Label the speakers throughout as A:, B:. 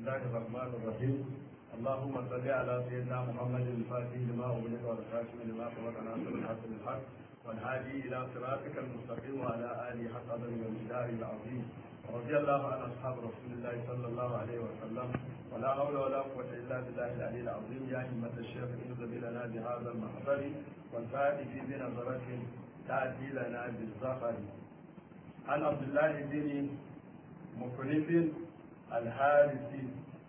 A: الله الرحمن الرحيم اللهم صل على سيدنا محمد الفاتح لما أغلق والخاتم لما سبق ناصر الحق بالحق والهادي إلى صراطك المستقيم وعلى آله حق قدر ومقداره العظيم رضي الله عن أصحاب رسول الله صلى الله عليه وسلم ولا حول ولا قوة إلا بالله العلي العظيم يا همة الشيخ انزل لنا بهذا المحضر والفاتح بنظرة تأتي لنا بالزفر عن عبد الله بن مخلف الحارثي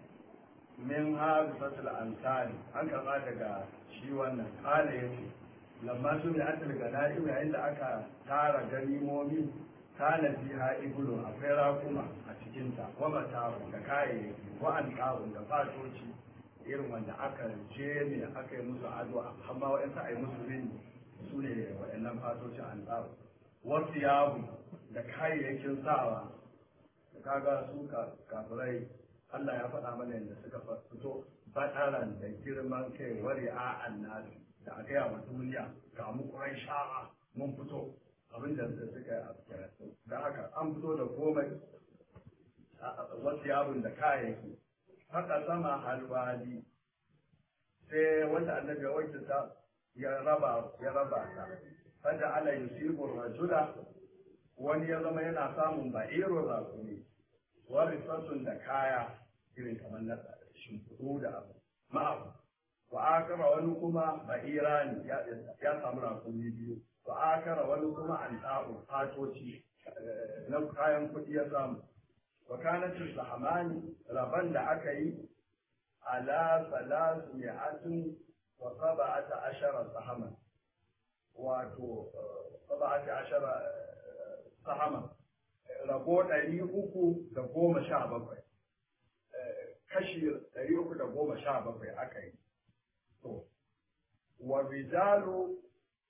A: min harisatul ansari an karɓa daga shi wannan kala ya ce lamma su mai atal gana'im yayin da aka tara ganimomi kana fiha ibulu akwai rakuma a cikinta wa mata'un da kayayyaki wa alqa'un da fatoci irin wanda aka je ne aka yi musu ado amma wa'ansu a yi musu rini su ne waɗannan fatocin alqa'u wasu yabu da kayayyakin sawa kaga su kafirai Allah ya faɗa mana yadda suka fito fataran da girman kai wari a annabi da a gaya wa duniya ga mu kurai sha'a mun fito abin da suka yi a cikin da haka an fito da komai wasu yabon da kayayyaki haka sama halwali sai wanda annabi ya wakilta ya raba ya raba ta fada ala yusibu rajula wani ya zama yana samun ba'irun rakumi warifatun da kaya irin kamar na shimfiɗu da abu ma'abu wa akara wani kuma ba'ira ne ya samu rakumi biyu wa akara wani kuma an ta'u fatoci na kayan kuɗi ya samu wa kanatin sahamani rabon da aka yi ala salasu mi'atin wa saba'ata ashara sahaman wato saba'ata ashara sahaman rabo ɗari uku da goma sha bakwai kashi ɗari uku da goma sha bakwai aka yi to wa rijalu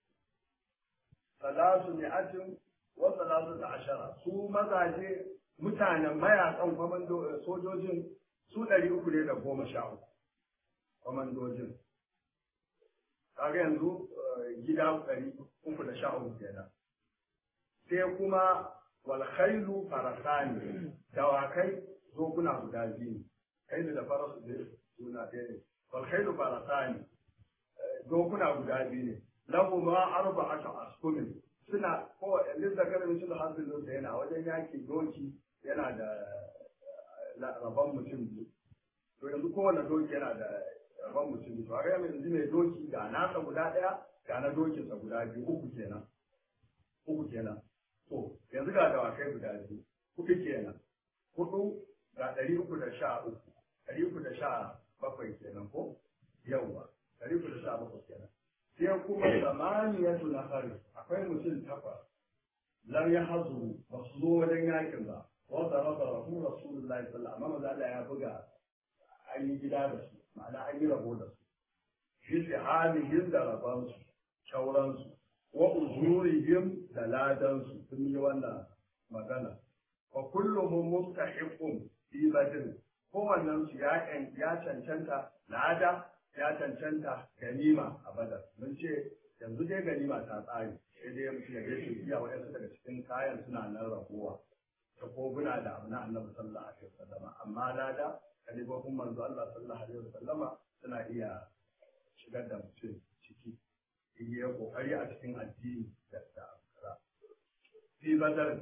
A: salasu mi'atin wa salasu da ashara su mazaje mutanen mayakan kwamando sojojin su ɗari uku ne da goma sha uku kwamandojin kaga yanzu gida ɗari uku da sha uku kenan sai kuma walkhailu farasani dawakai zoguna guda biyu kailu da farasu da suna ɗaya ne walkhailu farasani zoguna guda biyu ne lahu ma arba'atu askumin suna ko yanzu da kana mutum hasilin da yana wajen yaki doki yana da rabon mutum biyu to yanzu kowane doki yana da rabon mutum biyu to a ga yanzu mai doki ga nasa guda ɗaya ga na dokinsa guda biyu uku kenan uku kenan To, yanzu ga dawakai guda biyu, kuɗi kenan, hudu ga ɗari uku da sha uku, ɗari uku da sha bakwai kenan ko? Yawwa, ɗari uku da sha bakwai kenan. Sai kuma zamaniyatu na hari, akwai mutum takwas, lam ya hazu ba su zo wajen yakin ba, wanda raba rahu Rasulullahi sallallahu amma maza Allah ya buga an yi gida da su, ma'ana an yi rabo da su. Shi halihin da rabansu, shauransu, wa uzurihim da ladansu sun yi wannan magana wa kulluhum mustahiqun fi badr kowannen su ya ya cancanta lada ya cancanta ganima a badar mun ce yanzu dai ganima ta tsari sai dai mutum ya gaishe iya waɗansu daga cikin kayan suna nan rabuwa ta koguna da abu na annabi sallallahu alaihi wasallama amma lada kalibofin manzo Allah sallallahu alaihi wasallama suna iya shigar da mutum ciki yi ya kokari a cikin addini da kaza fi badar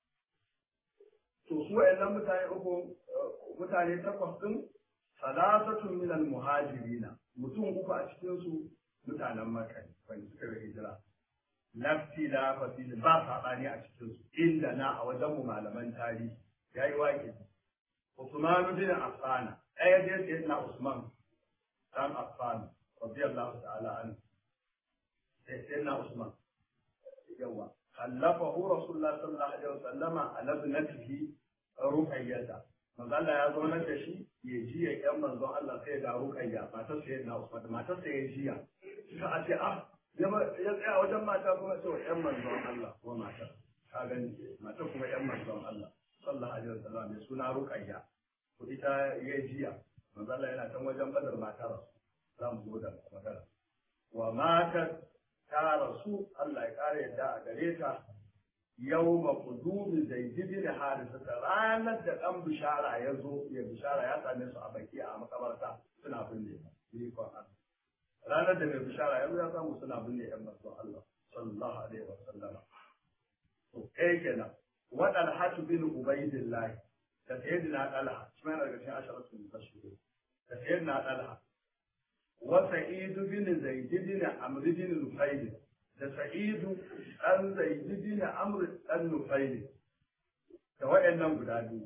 A: to su wayannan mutane uku mutane takwas din salasatun min al muhajirina mutum uku a cikin su mutanen makka wanda suka yi hijira lafti la fasili ba sabani a cikin su inda na a wajen mu malaman tarihi yayi waƙi Usman bin Affan ɗaya dai sai na Usman dan Affan radiyallahu ta'ala anhu سيدنا عثمان يوا خلفه رسول الله صلى الله عليه وسلم على ابنته رقية manzo Allah ya zo nan da shi ya ji ya yan manzo Allah sai ga ruqayya matar sai na Usman matar sai ya jiya sai a ce ah ya tsaya wajen mata kuma ce yan manzo Allah ko matar ka gani matar kuma yan manzo Allah sallallahu alaihi wasallam mai suna ruqayya ko ita ya jiya manzo Allah yana can wajen badar matar za mu zo da magana wa matar ta rasu Allah ya ƙara yadda a gare ta yawma qudumi zaid bin harisa ranar da dan bishara ya zo ya bishara ya same su a baki a makabarta suna binne ni ko ranar da mai bishara ya zo ya samu suna binne yan manzon Allah sallallahu alaihi wa sallam to kai kenan wadan hatu bin ubaidillah da sayyidina talha shi ma daga cikin asharatu mubashirin da sayyidina talha wa sa'id bin zaid bin amr bin nufayl da sa'idu dan zaid bin amr dan nufayl da wayannan guda biyu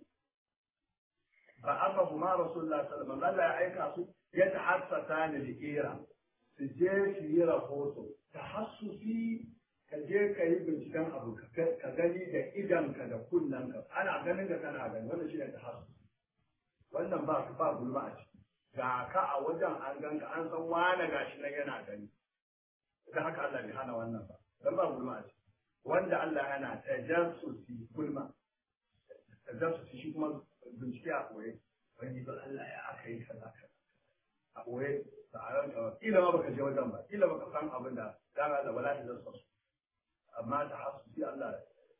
A: fa aka kuma rasulullah sallallahu alaihi wasallam ya aika su ya tahassasa ni likira su je su yi rahoto tahassusi ka je ka yi binciken abu ka gani da idanka da kunnanka ana ganin ka kana gani wannan shi ne tahassusi wannan ba ba gulma a ciki ga ka a wajen an ganka an san wane gashi nan yana gani da haka Allah bai hana wannan ba dan ba gulma a ciki wanda Allah yana tajassusi gulma tajassusi shi kuma bincike a koye wani ba Allah ya aka yi kaza kaza a koye da a ranka kila ma baka je wajen ba kila baka san abin da dan Allah wala ta zasa su amma tahassusi Allah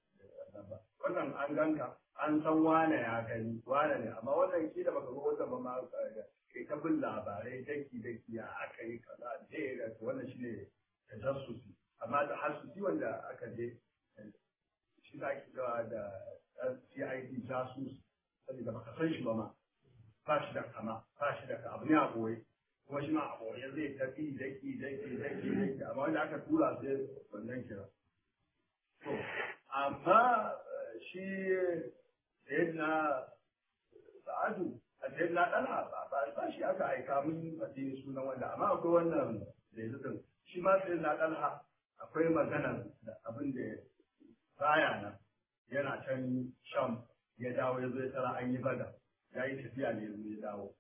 A: ba wannan an ganka an san wane ya gani wane ne amma wannan kila baka zo wajen ba ma kai ta bin labarai daki daki ya aka yi kaza je ga wannan shine tajassusi amma da hasusi wanda aka je shi da ake cewa da CID jasus saboda baka san shi ba ma ba shi da kama ba shi da abu ne a boye kuma shi ma a boye zai tafi daki daki daki daki amma wanda aka tura sai wannan kira to amma shi sayyidina sa'adu a sayyidina dalha ba ba shi aka aika mun faɗi sunan wanda amma akwai wannan zaitun shi ma sayyidina dalha akwai magana da abin da baya nan yana can sham ya dawo ya zo ya tara an yi bada ya yi tafiya ne yanzu ya dawo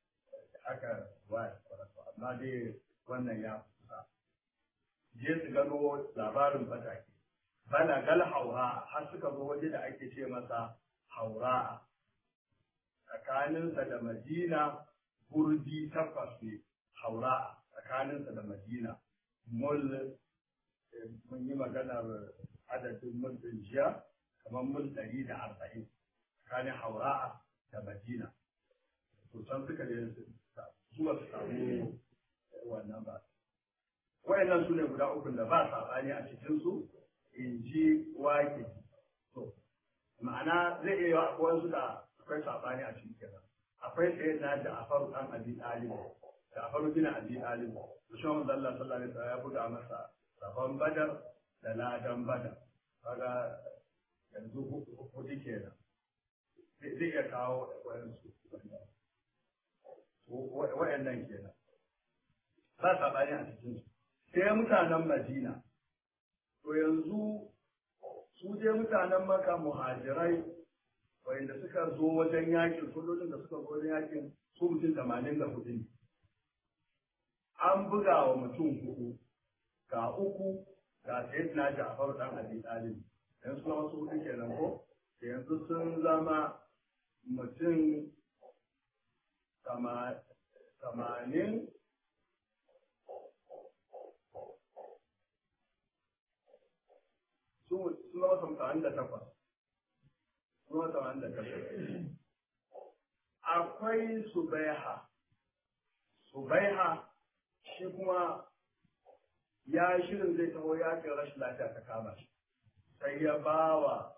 A: haka waya amma dai wannan ya kusa je su gano labarin fatake bana gal haura har suka zo waje da ake ce masa haura tsakaninsa da madina burdi takwas ne haura tsakaninsa da madina mul mun yi maganar adadin mul din jiya kamar mul ɗari da arba'in tsakanin haura'a da madina to can suka je zuwa su samu wannan ba wayannan su ne guda uku da ba saɓani a cikinsu in ji wake to ma'ana zai iya yawa wasu da akwai saɓani a cikin kenan akwai tsaye na da afaru ɗan abi ɗalib da afaru bin abi ɗalib da shi wanda Allah sallallahu alaihi wasallam ya buga masa rabon badar da ladan badar kaga yanzu hudu kenan zai iya kawo wayansu wayannan kenan ba saɓani a cikin su sai mutanen madina to yanzu su je mutanen maka muhajirai wanda suka zo wajen yakin sojojin da suka zo wajen yakin su mutum tamanin da hudu ne an buga wa mutum hudu ga uku ga sayyidina ja'far dan abi talib yanzu kuma wasu hudu kenan ko yanzu sun zama mutum tamanin sun zama tamanin da takwas sun zama tamanin da takwas akwai subaiha subaiha shi kuma ya shirin zai taho yakin rashin lafiya ta kama shi sai ya ba wa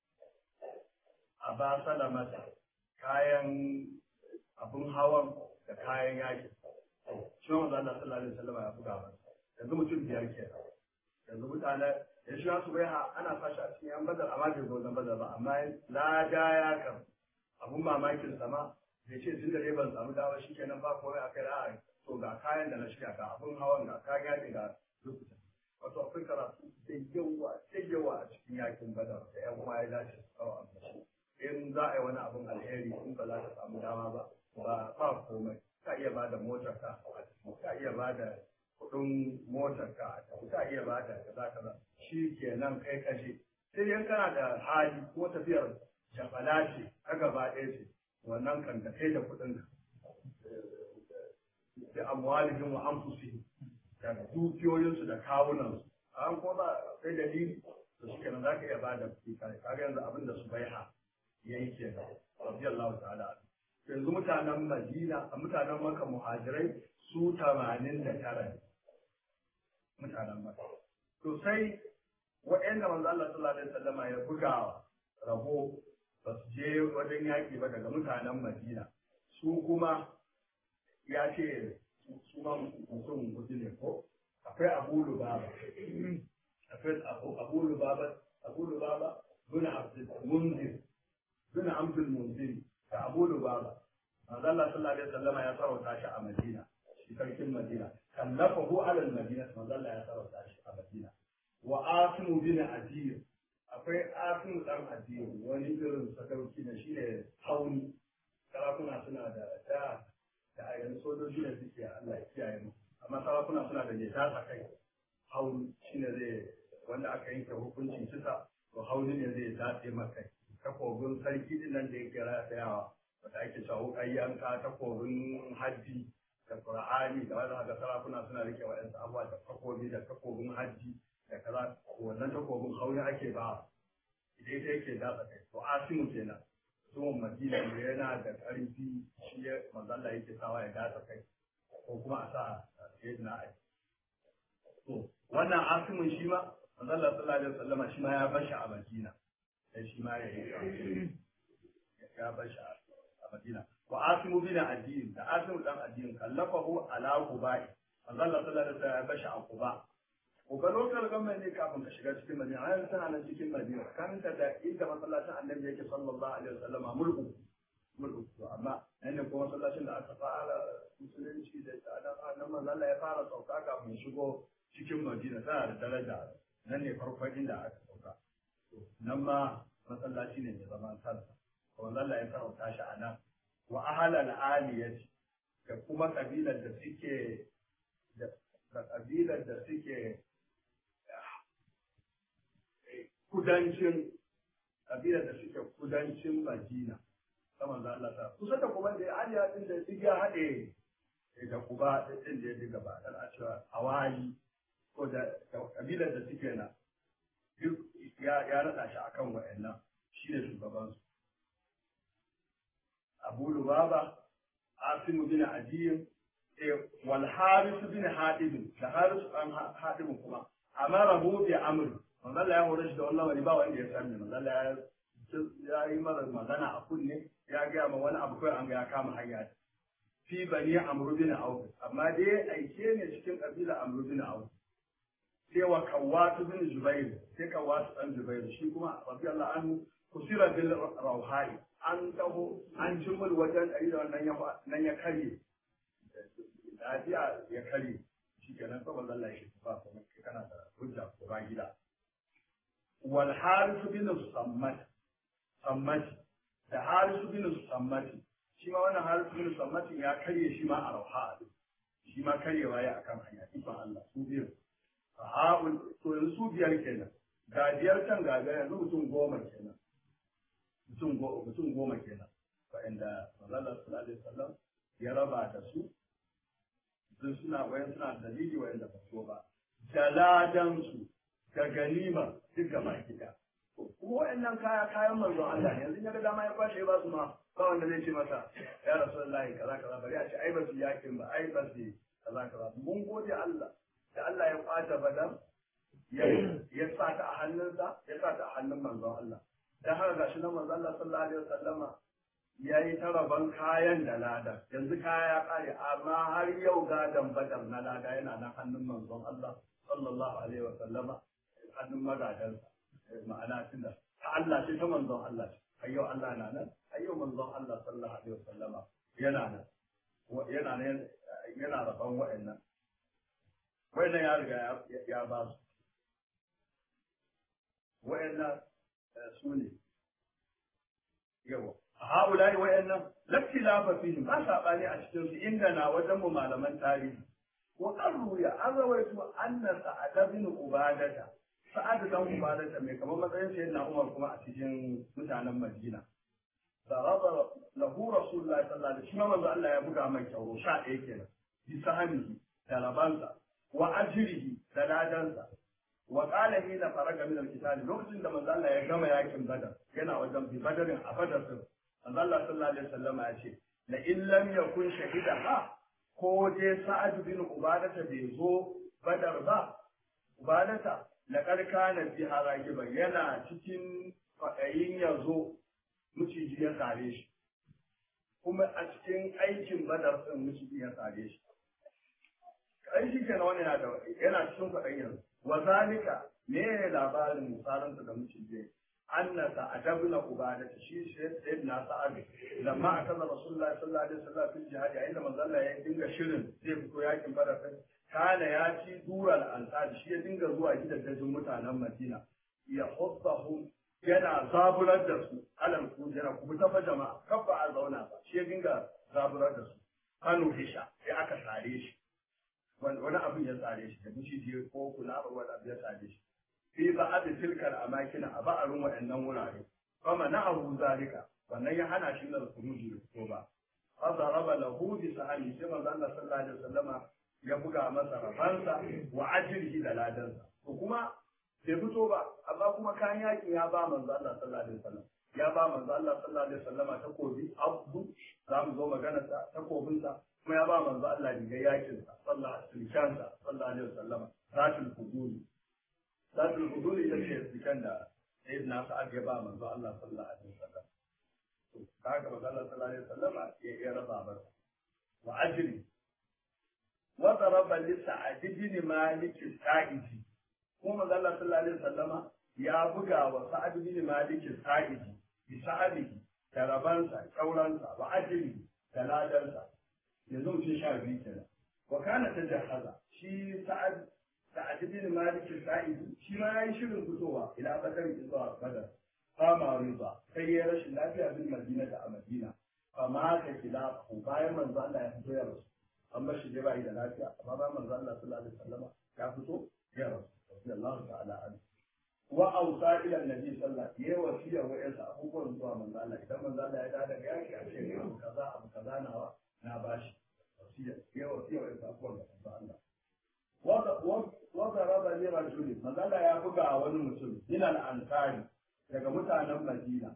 A: a ba salamata kayan abin hawan da kayan yakin shi ma wanda Allah sallallahu alaihi wasallam ya buga masa yanzu mutum biyar ke yanzu mutane ya shi su bai ana sashi a cikin yan badar amma bai zo zan badar ba amma lada ya kan abun mamakin sama bai ce tun da dai ban samu dawa shi kenan ba komai a kai ra'ayi to ga kayan da na shiga ga abun hawan ga kayan yakin ga lokutan wato akwai karatu da yawa da yawa a cikin yakin badar da yan kuma ya dace su kawo amfashi in za a yi wani abun alheri in ba za ka samu dama ba ba ba komai ka iya ba da motar ka ka iya ba da kuɗin motar ka ka iya ba da kaza kaza shi kenan kai kashe sai dai kana da hali ko tafiyar jabala ce ta gaba ɗaya ce wannan kan da kai da kuɗin ka da amwalihim wa anfusihim da dukiyoyinsu da kawunansu an ko ba sai dalili to shi kenan za ka iya bada kuɗi kare kaga yanzu abin da su baiha ya yi kenan radiyallahu ta'ala yanzu mutanen madina mutanen maka muhajirai su tamanin da tara ne mutanen maka to sai wa'anda manzo Allah sallallahu alaihi wasallama ya buga rabo ba su je wajen yaƙi ba daga mutanen madina su kuma ya ce su ma mutum hudu ne ko akwai abu lubaba akwai abu lubaba abu lubaba bin abdul munzir bin abdul munzir da abu lubaba manzo Allah sallallahu alaihi wasallama ya sarauta shi a madina shi sarkin madina kallafahu ala al-madina manzo Allah ya sarauta shi a madina wa asimu bin adir akwai asimu dan adir wani irin sadauki ne shine hauni sarakuna suna da da da yanzu sojoji ne suke Allah ya kiyaye mu amma sarakuna suna da ne ta kai hauni shine zai wanda aka yanke hukuncin kisa to hauni ne zai dace maka takobin sarki din nan da yake ratayawa wanda ake cewa wukan yanka takobin hajji da qur'ani da wanda haka sarakuna suna rike wa yansu abuwa da takobi da takobin hajji da kaza wannan takobin hauni ake ba idan ita yake datsa kai to asimu kenan zuwan madina da yana da ƙarfi shi ya manzalla yake sawa ya datsa kai ko kuma a sa sayyidina ali to wannan asimin shi ma manzalla sallallahu alaihi wasallam shi ma ya bar shi a madina sai shi ma ya yi ya bar shi a madina wa asimu bin addin da asimu dan addin kallafahu ala qubai manzalla sallallahu alaihi wasallam ya bar shi a quba Kuka lokal government ne kafin ka shiga cikin Madina, har yanzu tana nan cikin Madina, kanta da inda masallacin annabi yake sallallahu alaihi wasallama mulku. Mulku. To amma nan ne ko masallacin da aka fara musulunci da tsadan annan manzo Allah ya fara sauka kafin ya shigo cikin Madina tana da daraja. Nan ne farkon inda aka sauka. Nan ma masallaci ne mai zaman kansa. Manzo Allah ya sarauta shi a nan. Wa ahlal aliyati da kuma kabilar da suke da kabilar da suke kudancin kabilar da suke kudancin Madina saman da Allah ta kusa da kuma da aliya din da duk ya haɗe da kuba din da ya diga ba dan a cewa hawali ko da kabilar da suke na duk ya ya rada shi akan wa'annan shine shugaban su Abu Lubaba Asim bin Adiyin wal Haris bin Hadid da Haris an Hadid kuma amara hu bi amr manzo Allah ya hore shi da wannan wani ba wanda ya sani manzo Allah ya yi mara magana a kunne ya ga ma wani abu kai an ga ya kama hanya fi bani amr bin auf amma dai aike ne cikin kabila amr bin auf sai wa kawatu bin zubair sai kawatu dan zubair shi kuma radiyallahu anhu kusira bil rauhai an taho an jimul wajen ɗari da wannan nan ya karye lafiya ya karye shi kenan saboda Allah ya shi ba kuma kana da hujja ko ba gida wal harisu bin sammat sammat da harisu bin sammat shi ma wannan harisu bin sammat ya karye shi ma a rauha shi ma karyewa ya akan hanya ifan Allah su biyu ha'ul to yanzu su biyar kenan ga biyar can ga biyar yanzu mutum goma kenan mutum goma mutum goma kenan wa'anda manzala sallallahu alaihi wasallam ya raba da su sun suna wayan suna dalili wa'anda ba so ba da ladan su da ganima duk gaba gida kuma wa'annan kaya kayan manzon Allah ne yanzu ya ga dama ya kwashe ba su ma ba wanda zai ce masa ya rasulullahi kaza kaza bari a ce ai ba su yakin ba ai ba su kaza kaza mun gode Allah da Allah ya kwata badar ya sa ta a hannunsa ya sa ta a hannun manzon Allah dan haka gashi nan manzon Allah sallallahu alaihi wasallama ya yi ta rabon kayan da lada yanzu kaya ya kare amma har yau gadon badar na lada yana nan hannun manzon Allah sallallahu alaihi wasallama hannun magadansa ma'ana tunda ta Allah ce ta manzon Allah ce har yau Allah na nan har yau manzon Allah sallallahu alaihi wasallama yana nan yana nan yana rabon wa'annan wa'annan ya riga ya ba su wa'annan su ne yawa haulai wa'annan lafi lafa fihim ba saɓani a cikin su inda na wajen mu malaman tarihi wa qarruya an rawaito anna sa'ad bin ubadata sa'ad dan ubadata mai kamar matsayin sayyidina Umar kuma a cikin mutanen Madina daraba lahu rasulullahi sallallahu alaihi wasallam manzo Allah ya buga mai kyauro sha ɗaya kenan bi sahamihi da rabansa wa ajrihi da ladansa wa qala hina faraga min al-qital lokacin da manzo Allah ya gama yakin badar yana wajen bi badarin a badar din manzo Allah sallallahu alaihi wasallam ya ce la in lam yakun shahida ha ko dai sa'ad bin ubadata bai zo badar ba ubadata laqad kana fi haragiban yana cikin fadayin yazo miciji ya sare shi kuma a cikin aikin badar din miciji ya sare shi ai shi kenan wani yana da yana cikin kwaɗan yanzu wa zalika me ne labarin misalan da miciji anna sa'adabna ubada shi sai na sa'ad lamma akaza rasulullah sallallahu alaihi wasallam fil jihad yayin da manzo Allah ya dinga shirin zai fito yakin badar din kana ya ci dural ansar shi ya dinga zuwa gidajen mutanen Madina ya hubbahum yana zaburar da su alal kujera ku ta fa jama'a kafa a zauna ba shi ya dinga zaburar da su kanu hisha sai aka sare shi wani abin ya tsare shi da miciji ko kula ba wani abu ya tsare shi fi ba a tilkar amakina a ba'arin waɗannan wurare kuma na abu zalika wannan ya hana shi da kuruji da fito ba fa raba lahu bi sahani sai manzo Allah sallallahu alaihi wasallama ya buga masa rabansa wa ajrihi da ladansa to kuma bai fito ba amma kuma kayan yakin ya ba manzo Allah sallallahu alaihi wasallam ya ba manzo Allah sallallahu alaihi wasallama takobi abu za mu zo magana ta takobinsa kuma ya ba manzo Allah rigar yakin sa sallallahu alaihi wasallam sallallahu alaihi wasallam zatul hudud zatul hudud ita ce cikin da sayyidina sa'ad ya ba manzo Allah sallallahu alaihi wasallam to kaga manzo Allah sallallahu alaihi wasallam ya ya raba ba wa ajri wa daraba li sa'ad bin malik sa'idi kuma manzo Allah sallallahu alaihi wasallam ya buga wa sa'ad bin malik sa'idi bi sa'adihi da rabansa kauransa wa ajri da ladansa yanzu mutum sha biyu kenan wa kana ta jahaza shi sa'ad sa'ad bin malik sa'id shi ma yayi shirin fitowa ila badar zuwa badar fama riba sai ya rashin lafiya bin madina da a madina fama ta kila ko bayan manzo Allah ya fito ya rasu an bar shi dai bai da lafiya amma bayan manzo Allah sallallahu alaihi wasallam ya fito ya rasu radiyallahu ta'ala anhu wa ausa ila annabi sallallahu alaihi wasallam yayi wasiya wa yansa abubuwan zuwa manzo Allah idan manzo Allah ya dawo daga yaki a ce abu kaza abu kaza nawa na bashi wasiya ya wasiya wa yansa abubuwan da manzo Allah wanda raba ne rajuli manzo Allah ya buga wani mutum ina al-ansari daga mutanen Madina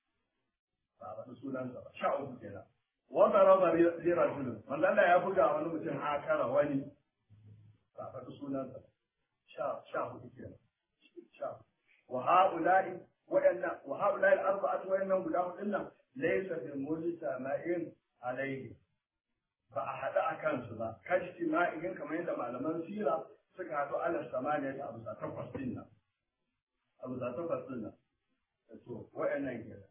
A: ba ba sunansa ba sha uku kenan wanda raba ne rajuli manzo Allah ya buga wani mutum akara wani ba ba sunansa ba sha sha hudu kenan وهؤلاء وإن وهؤلاء الأربعة وإنهم قدام إلا ليس بمجتمعين عليه فأحد أكان سبا كاجتماعين كما عندما علمان سيرة سكاتوا على الثمانية أبو ساتوقف سنة أبو ساتوقف سنة وإن كده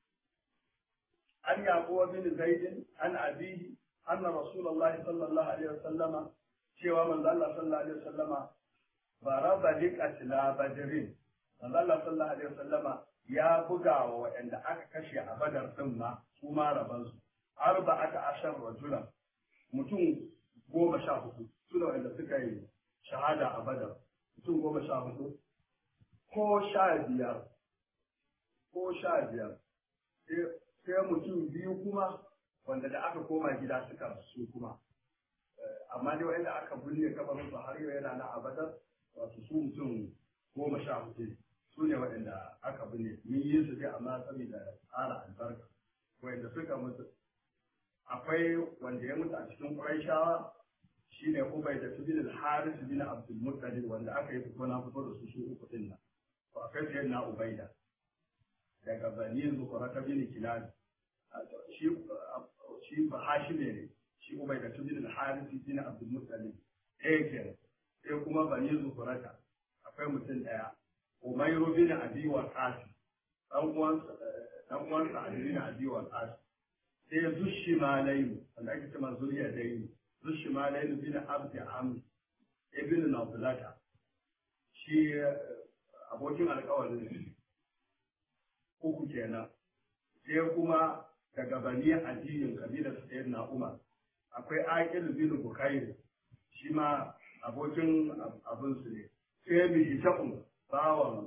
A: أن يعقوب بن زيد عن أبيه أن رسول الله صلى الله عليه وسلم شيء من الله صلى الله عليه وسلم baraba liqatila badrin manzo Allah sallallahu alaihi wasallama ya buga wa waɗanda aka kashe a badar din ma su ma raban su arba'ata ashar rajulan mutum goma sha hudu su da waɗanda suka yi shahada a badar mutum goma sha hudu ko sha biyar ko sha biyar sai mutum biyu kuma wanda da aka koma gida suka rasu kuma amma dai waɗanda aka binne kabarin su har yau yana na a badar wato su mutum goma sha hudu su ne waɗanda aka binne mun yi su dai amma saboda tsara albarka wanda suka mutu akwai wanda ya mutu a cikin ƙwarishawa shi ne ubai da tubin al-haris bin abdul muttalib wanda aka yi fito na fito da su su uku din nan to akwai sai na ubaida daga bani zukura ta bin kilal shi shi ba hashime ne shi ubai da tubin al-haris bin abdul muttalib ɗaya kenan sai kuma bani zukurata akwai mutum ɗaya umairu bin abi wa qasi dan uwansa dan uwansa ali bin abi wa qasi sai zushi malayu wanda ake cewa zuriya dai zushi malayu bin abdi am ibn nawlata shi abokin alƙawarin shi uku kenan sai kuma daga bani ajiyin kabilar sayyidina umar akwai aqil bin bukair shi ma abokin abinsu ne sai mai hishakun bawan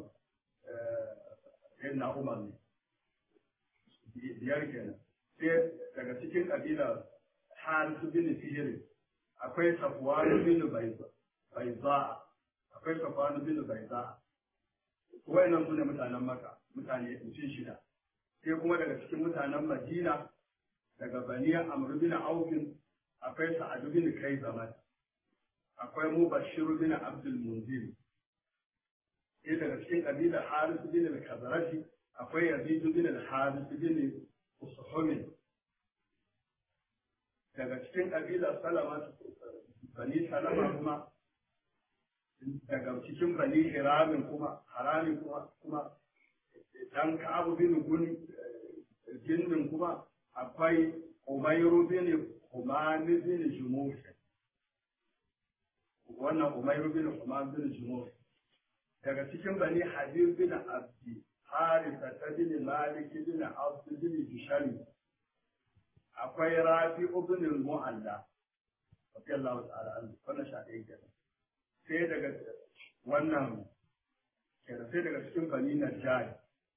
A: na umar ne biyar kenan sai daga cikin ƙabilar harisu bin fihiri akwai safuwanu bin baiza akwai safanu bin baiza wayannan su ne mutanen maka mutane mutum shida sai kuma daga cikin mutanen madina daga bani amr bin aufin akwai sa'ad bin kai zaman akwai mubashir bin abdul munzir sai daga cikin kabilar haris bin al-kazarashi akwai yazid bin al-haris bin usuhumin daga cikin kabilar salama bani salama kuma daga cikin bani hiramin kuma haramin kuma kuma dan ka'abu bin gun gindin kuma akwai umayru bin umami bin jumuh wannan umayru bin umami bin jumuh daga cikin bani habib bin abdi harisa ta bin malik bin abd bin bishari akwai rafi ibn mu'alla radiyallahu ta'ala anhu wannan sha ɗaya kenan sai daga wannan kenan sai daga cikin bani najjari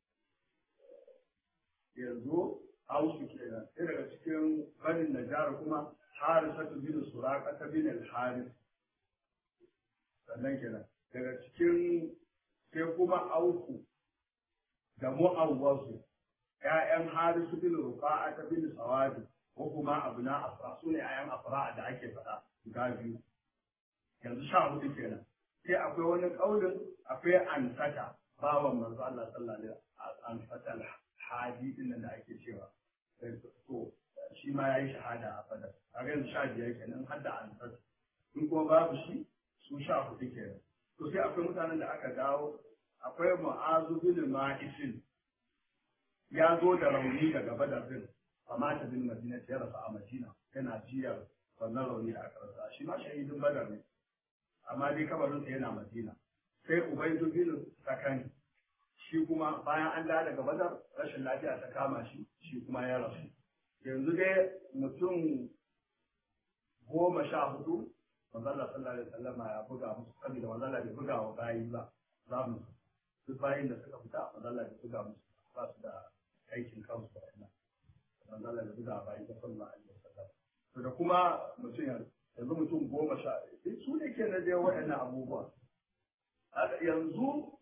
A: yanzu ausu kenan sai daga cikin bani najjari kuma harisatu bin suraka ta bin al-haris sannan kenan daga cikin sai kuma auku da mu'awwasu ‘ya'yan harisu bin rufa'a ta bin sawadi ko kuma abu na afra su ne ‘ya'yan afra da ake faɗa guda biyu yanzu sha hudu kenan sai akwai wani ƙaunin akwai ansata bawan manzo Allah sallallahu alaihi wasallam ansata hadi din da ake cewa to shi ma yayi shahada a fadar kaga yanzu sha biyar kenan har da ansata in kuma babu shi su sha hudu kenan to sai akwai mutanen da aka dawo akwai mu'azu bin ma'isin ya zo da rauni daga badar din amma ta bin madina ya rasu a madina yana jiyar wannan rauni da aka rasa shi ma shahidin badar ne amma dai kabarinsa yana madina sai ubaidu bin sakani shi kuma bayan an dawo daga badar rashin lafiya ta kama shi shi kuma ya rasu yanzu dai mutum goma sha hudu manzala sallallahu alaihi wasallama ya buga musu saboda manzala bai buga wa bayi ba za mu duk bayin da suka fita manzala bai buga musu ba su da aikin kansu da wannan manzala bai buga bayi ba sallallahu alaihi wasallam to da kuma mutum yanzu mutum goma sha ɗaya su ne ke na dai waɗannan abubuwa yanzu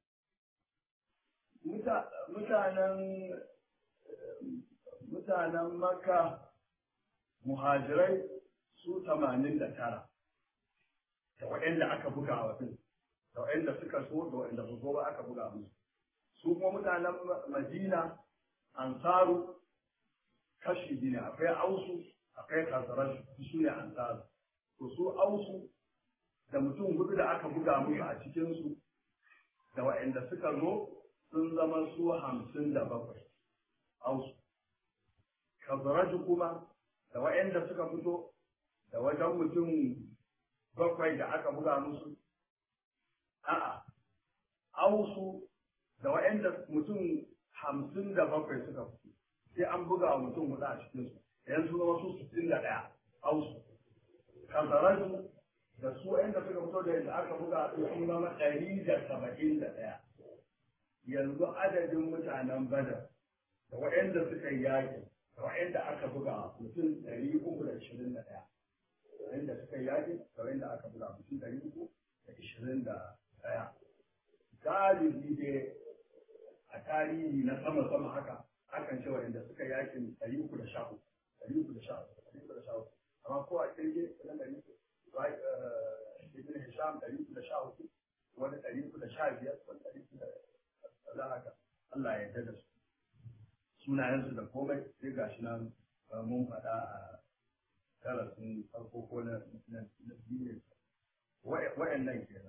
A: mutanen mutanen maka muhajirai su tamanin da tara da waɗanda aka buga wa ɗin da waɗanda suka so da waɗanda su so ba aka buga musu su kuma mutanen madina ansaru kashi biyu ne akwai ausu akwai kasarar su ne ansaru to su ausu da mutum hudu da aka buga musu a cikinsu da waɗanda suka zo sun zama su hamsin da bakwai ausu kazaraju kuma da waɗanda suka fito da wajen mutum bakwai da aka buga musu a'a ausu da waɗanda mutum hamsin da bakwai suka fito sai an buga wa mutum hudu a cikinsu yanzu zama su sittin da ɗaya ausu kazaraju da su waɗanda suka fito da yadda aka buga su sun zama ɗari da saba'in da ɗaya yanzu adadin mutanen badar da waɗanda suka yi yaƙi da waɗanda aka buga mutum ɗari uku da ishirin da ɗaya waɗanda suka yi yaƙi da waɗanda aka buga mutum ɗari uku da ishirin da ɗaya galibi dai a tarihi na sama-sama haka akan ce waɗanda suka yi yaƙin ɗari uku da sha uku ɗari uku da sha uku ɗari uku da sha uku amma ko a kirge wajen ɗari uku ibn hisham ɗari uku da sha uku wani ɗari uku da sha biyar wani ɗari uku da za haka Allah ya yarda da su sunayensu da komai sai ga shi nan mun faɗa a darasin farko ko na biyu wa'annan kenan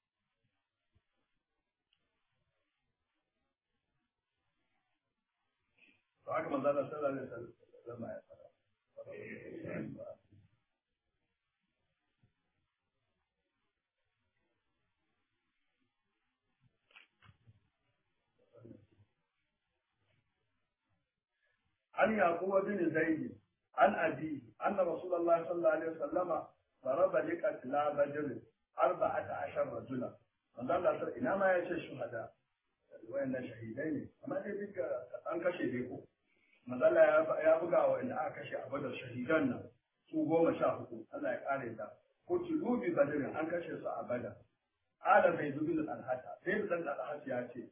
A: to haka manzo Allah sallallahu alaihi wasallam ya faɗa عن يعقوب بن زيد عن أبيه أن رسول الله صلى الله عليه وسلم ضرب لقتلى بدر أربعة عشر رجلا من الله إنما يشي الشهداء وإن شهيدين أما ذلك أن كشي بيكو من الله يا بقى وإن أكشي أبدا شهيدان su goma sha hudu Allah ya kare ta ko tulu bi badrin an kashe su a bada ala bai zubi da alhata sai da dan alhata ya ce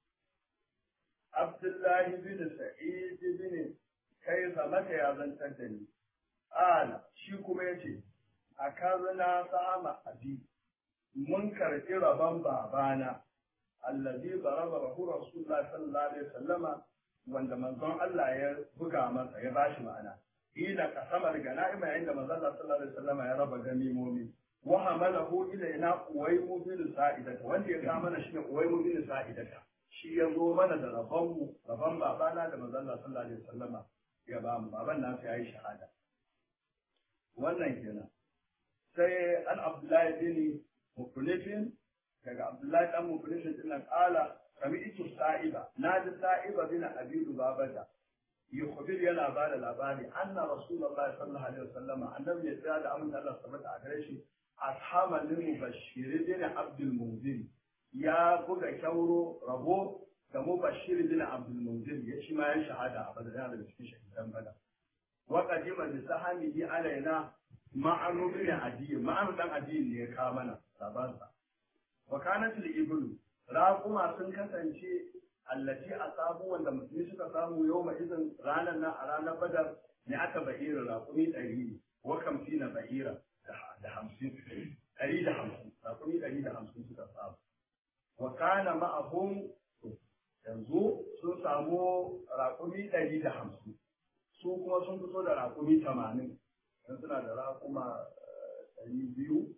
A: abdullahi bin sa'id bin kai maka ya zantar da ni ala shi kuma ya ce a kazana sa'ama abi mun karɓi rabon babana allazi baraba rahu rasulullah sallallahu alaihi wasallama wanda manzon Allah ya buga masa ya bashi ma'ana ila kasamar gana'ima yayin da manzon Allah sallallahu alaihi wasallama ya raba ganimomi wa hamalahu ilaina uwaymu bin sa'idata wanda ya ga mana shine uwaymu bin sa'idata shi ya zo mana da rabon mu rabon babana da manzon Allah sallallahu alaihi wasallama ya ba mu baban nasu yayi shahada wannan kenan sai an abdullahi bin mukulifin daga abdullahi dan mukulifin din nan kala kami itu sa'iba na ji sa'iba bin abidu babata yukhbir yana ba da labari anna rasulullahi sallallahu alaihi wasallama annabi ya tsaya da amince Allah subhanahu a gare shi ashaban lil mubashshir bin abdul munzir ya buga kyauro rabo da mubashshir bin abdul munzir ya shi ma ya shahada a badar da cikin shahidan badar wa qadima bi sahamihi alaina ma'anu bin adiy ma'anu dan adiy ne ya kawo mana sabansa wa kanat al-iblu raquma sun kasance allati asabu wanda musulmi suka samu yawma idan ranar nan a ranar badar ne aka bahira raqumi ɗari wa kamsina bahira da hamsin ɗari da hamsin raqumi ɗari da hamsin suka samu wa kana ma'ahum yanzu sun samu raƙumi ɗari da hamsin su kuma sun fito da raƙumi tamanin don suna da raƙuma ɗari biyu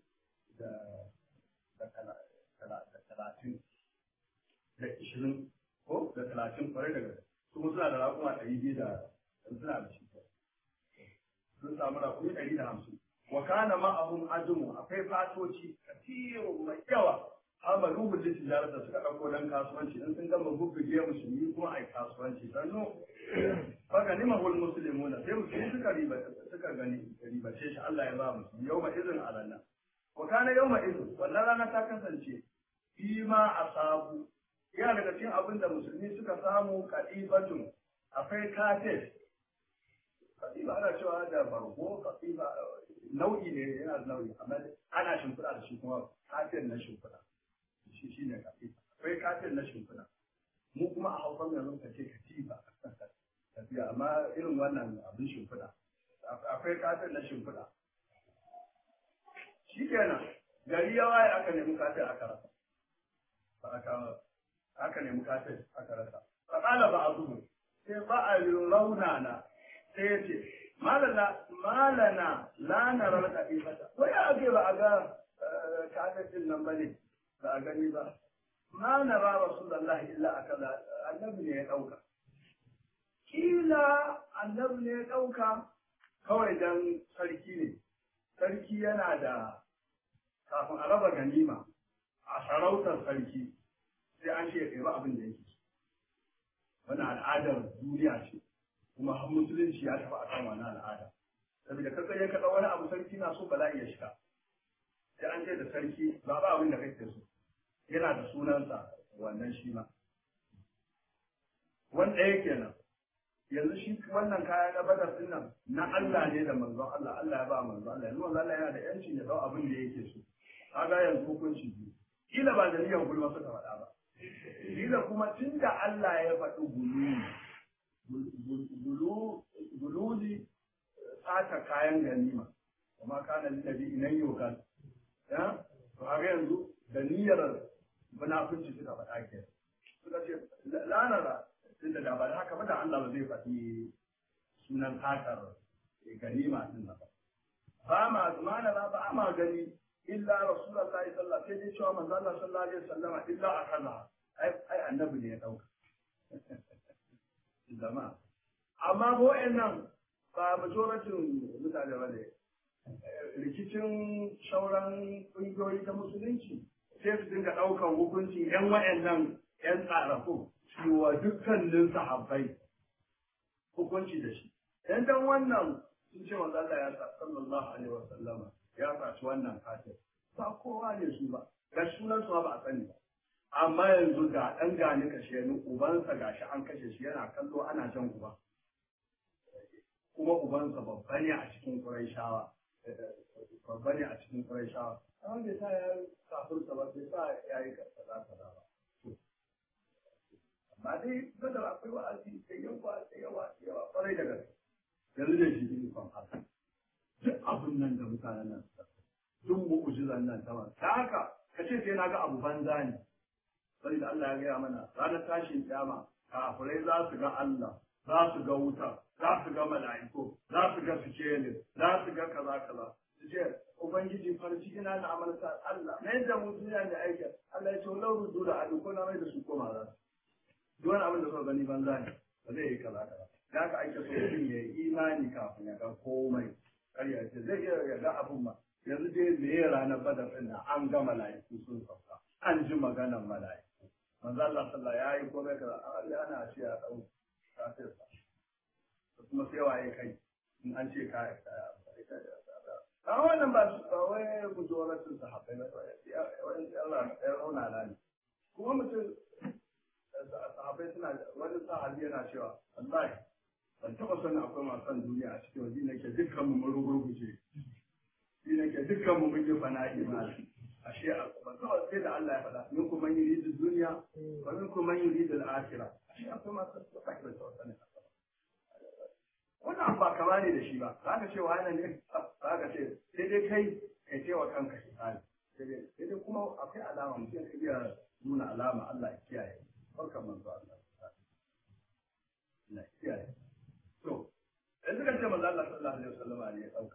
A: da talatin da ishirin ko da talatin kwarai daga su kuma suna da raƙuma ɗari biyu da suna da shi sun samu raƙumi ɗari da hamsin wa kana ma'ahum ajumu akwai fatoci katirun mai yawa amalu bil tijarata suka dauko dan kasuwanci in sun gama bubbuge musulmi kuma ai kasuwanci sannu baka nima hul muslimuna sai musulmi suka riba suka gani ribace shi Allah ya ba musu yawma izin alanna wa kana yawma izin wannan rana ta kasance fi ma asabu ya daga cikin abin da musulmi suka samu kadibatun akwai kafir katiba ana cewa da bargo katiba nau'i ne yana da nau'i amma ana shimfiɗa da shi kuma kafin na shimfiɗa shi shi ne katiba akwai kafin na shimfiɗa mu kuma a hausan yanzu ka ce katiba tafiya amma irin wannan abin shimfiɗa akwai kafin na shimfiɗa shi kenan gari ya waye aka nemi kafin aka rasa ba aka aka nemi kafin aka rasa fa qala ba'dhum sai ba a raunana sai ya ce malana malana la narar katifata ko ya ake ba a ga kafin nan bane ba a gani ba ma nara rasulullahi illa akaza annabi ne ya dauka kila annabi ne ya dauka kawai dan sarki ne sarki yana da kafin a raba ganima a sarautar sarki sai an ce ya ba abin da yake wani al'adar duniya ce kuma har musulunci ya tafi a kan wannan al'ada saboda ka tsaye ka wani abu sarki na so bala'i ya shiga sai an ce da sarki ba ba abin da kake so yana da sunansa wannan shi ma wanda yake kenan yanzu shi wannan kaya na badar din nan na Allah ne da manzon Allah Allah ya ba manzon Allah yanzu manzon Allah yana da yancin ya dau abin da yake so kaga yanzu hukunci biyu kila ba da niyyar gulma suka faɗa ba kila kuma tunda Allah ya faɗi gulu gululi sata kayan ganima kuma kana lillabi inan yokan ya to a yanzu da niyyar munafunci suka faɗa ke suka ce lanara tunda da ba da haka ba da Allah ba zai faɗi sunan satar ganima din ba ba ma zumana ba ma gani illa rasulullahi sallallahu alaihi wasallam sai dai cewa manzo Allah sallallahu alaihi wasallam illa akaza ai ai annabi ne ya dauka zama amma ko nan ba majoratin mutane ba ne rikicin sauran ƙungiyoyi ta musulunci sai su dinga ɗaukan hukuncin yan wa'annan yan tsarafu cewa dukkanin sahabbai hukunci da shi dan dan wannan sun ce manzo Allah ya sa sallallahu alaihi wasallama ya saci wannan katin ba kowa ne su ba ga sunan su ba a sani ba amma yanzu ga ɗan gani kashe ni ubansa gashi an kashe shi yana kallo ana jan uba kuma ubansa babba ne a cikin Qurayshawa babba ne a cikin Qurayshawa amma bai sa ya kafurta ba bai sa ya yi kaza kaza ba amma dai badar akwai wa'azi da yawa da yawa da yawa kwarai da gaske yanzu da shi ne kan haka duk abun nan da mutanen nan suka duk mu'ujizan nan ta ta haka ka ce sai na ga abu banza ne da Allah ya gaya mana ranar tashin kiyama kafirai za su ga Allah za su ga wuta za su ga mala'iku za su ga sikelin za su ga kaza kaza su ce ubangiji farci ina na amalta Allah na yadda mu duniya da aiki Allah ya ce lau rudu da adu ko na mai da su koma za su duk wani abin da suka gani banza ne ba zai yi kaza kaza da haka ake so mutum ya yi imani kafin ya ga komai karya ce zai iya ya ga abin ma yanzu dai me ya ranar badar ɗin nan an ga mala'iku sun sauka an ji maganar mala'iku manzo Allah sallallahu ya yi komai kaza Allah ana ce ya dau kafirsa kuma sai waye kai in an ce ka a wannan ba su ba wai gujoratun sahabbai ba wani Allah ya rauna na ne kuma mutum sahabbai suna wani sahabi yana cewa wallahi ban taɓa sanin akwai masu son duniya a cikin wajen nake dukkan mu mun rugurguje shi nake dukkan mu mun yi fana'i ma ashe ban taɓa sai da Allah ya faɗa min kuma man yuridu duniya wa min kuma man yuridu al-akhirah ashe akwai masu son da taɓa sanin wannan ba kama ne da shi ba za ka ce wa yana ne za ka ce sai dai kai kai ce wa kanka shi hali sai dai kuma akwai alama mutum ka iya nuna alama Allah ya kiyaye barkan manzo Allah Allah ya kiyaye to yanzu kan ce manzo Allah sallallahu alaihi wasallam ne ya dauka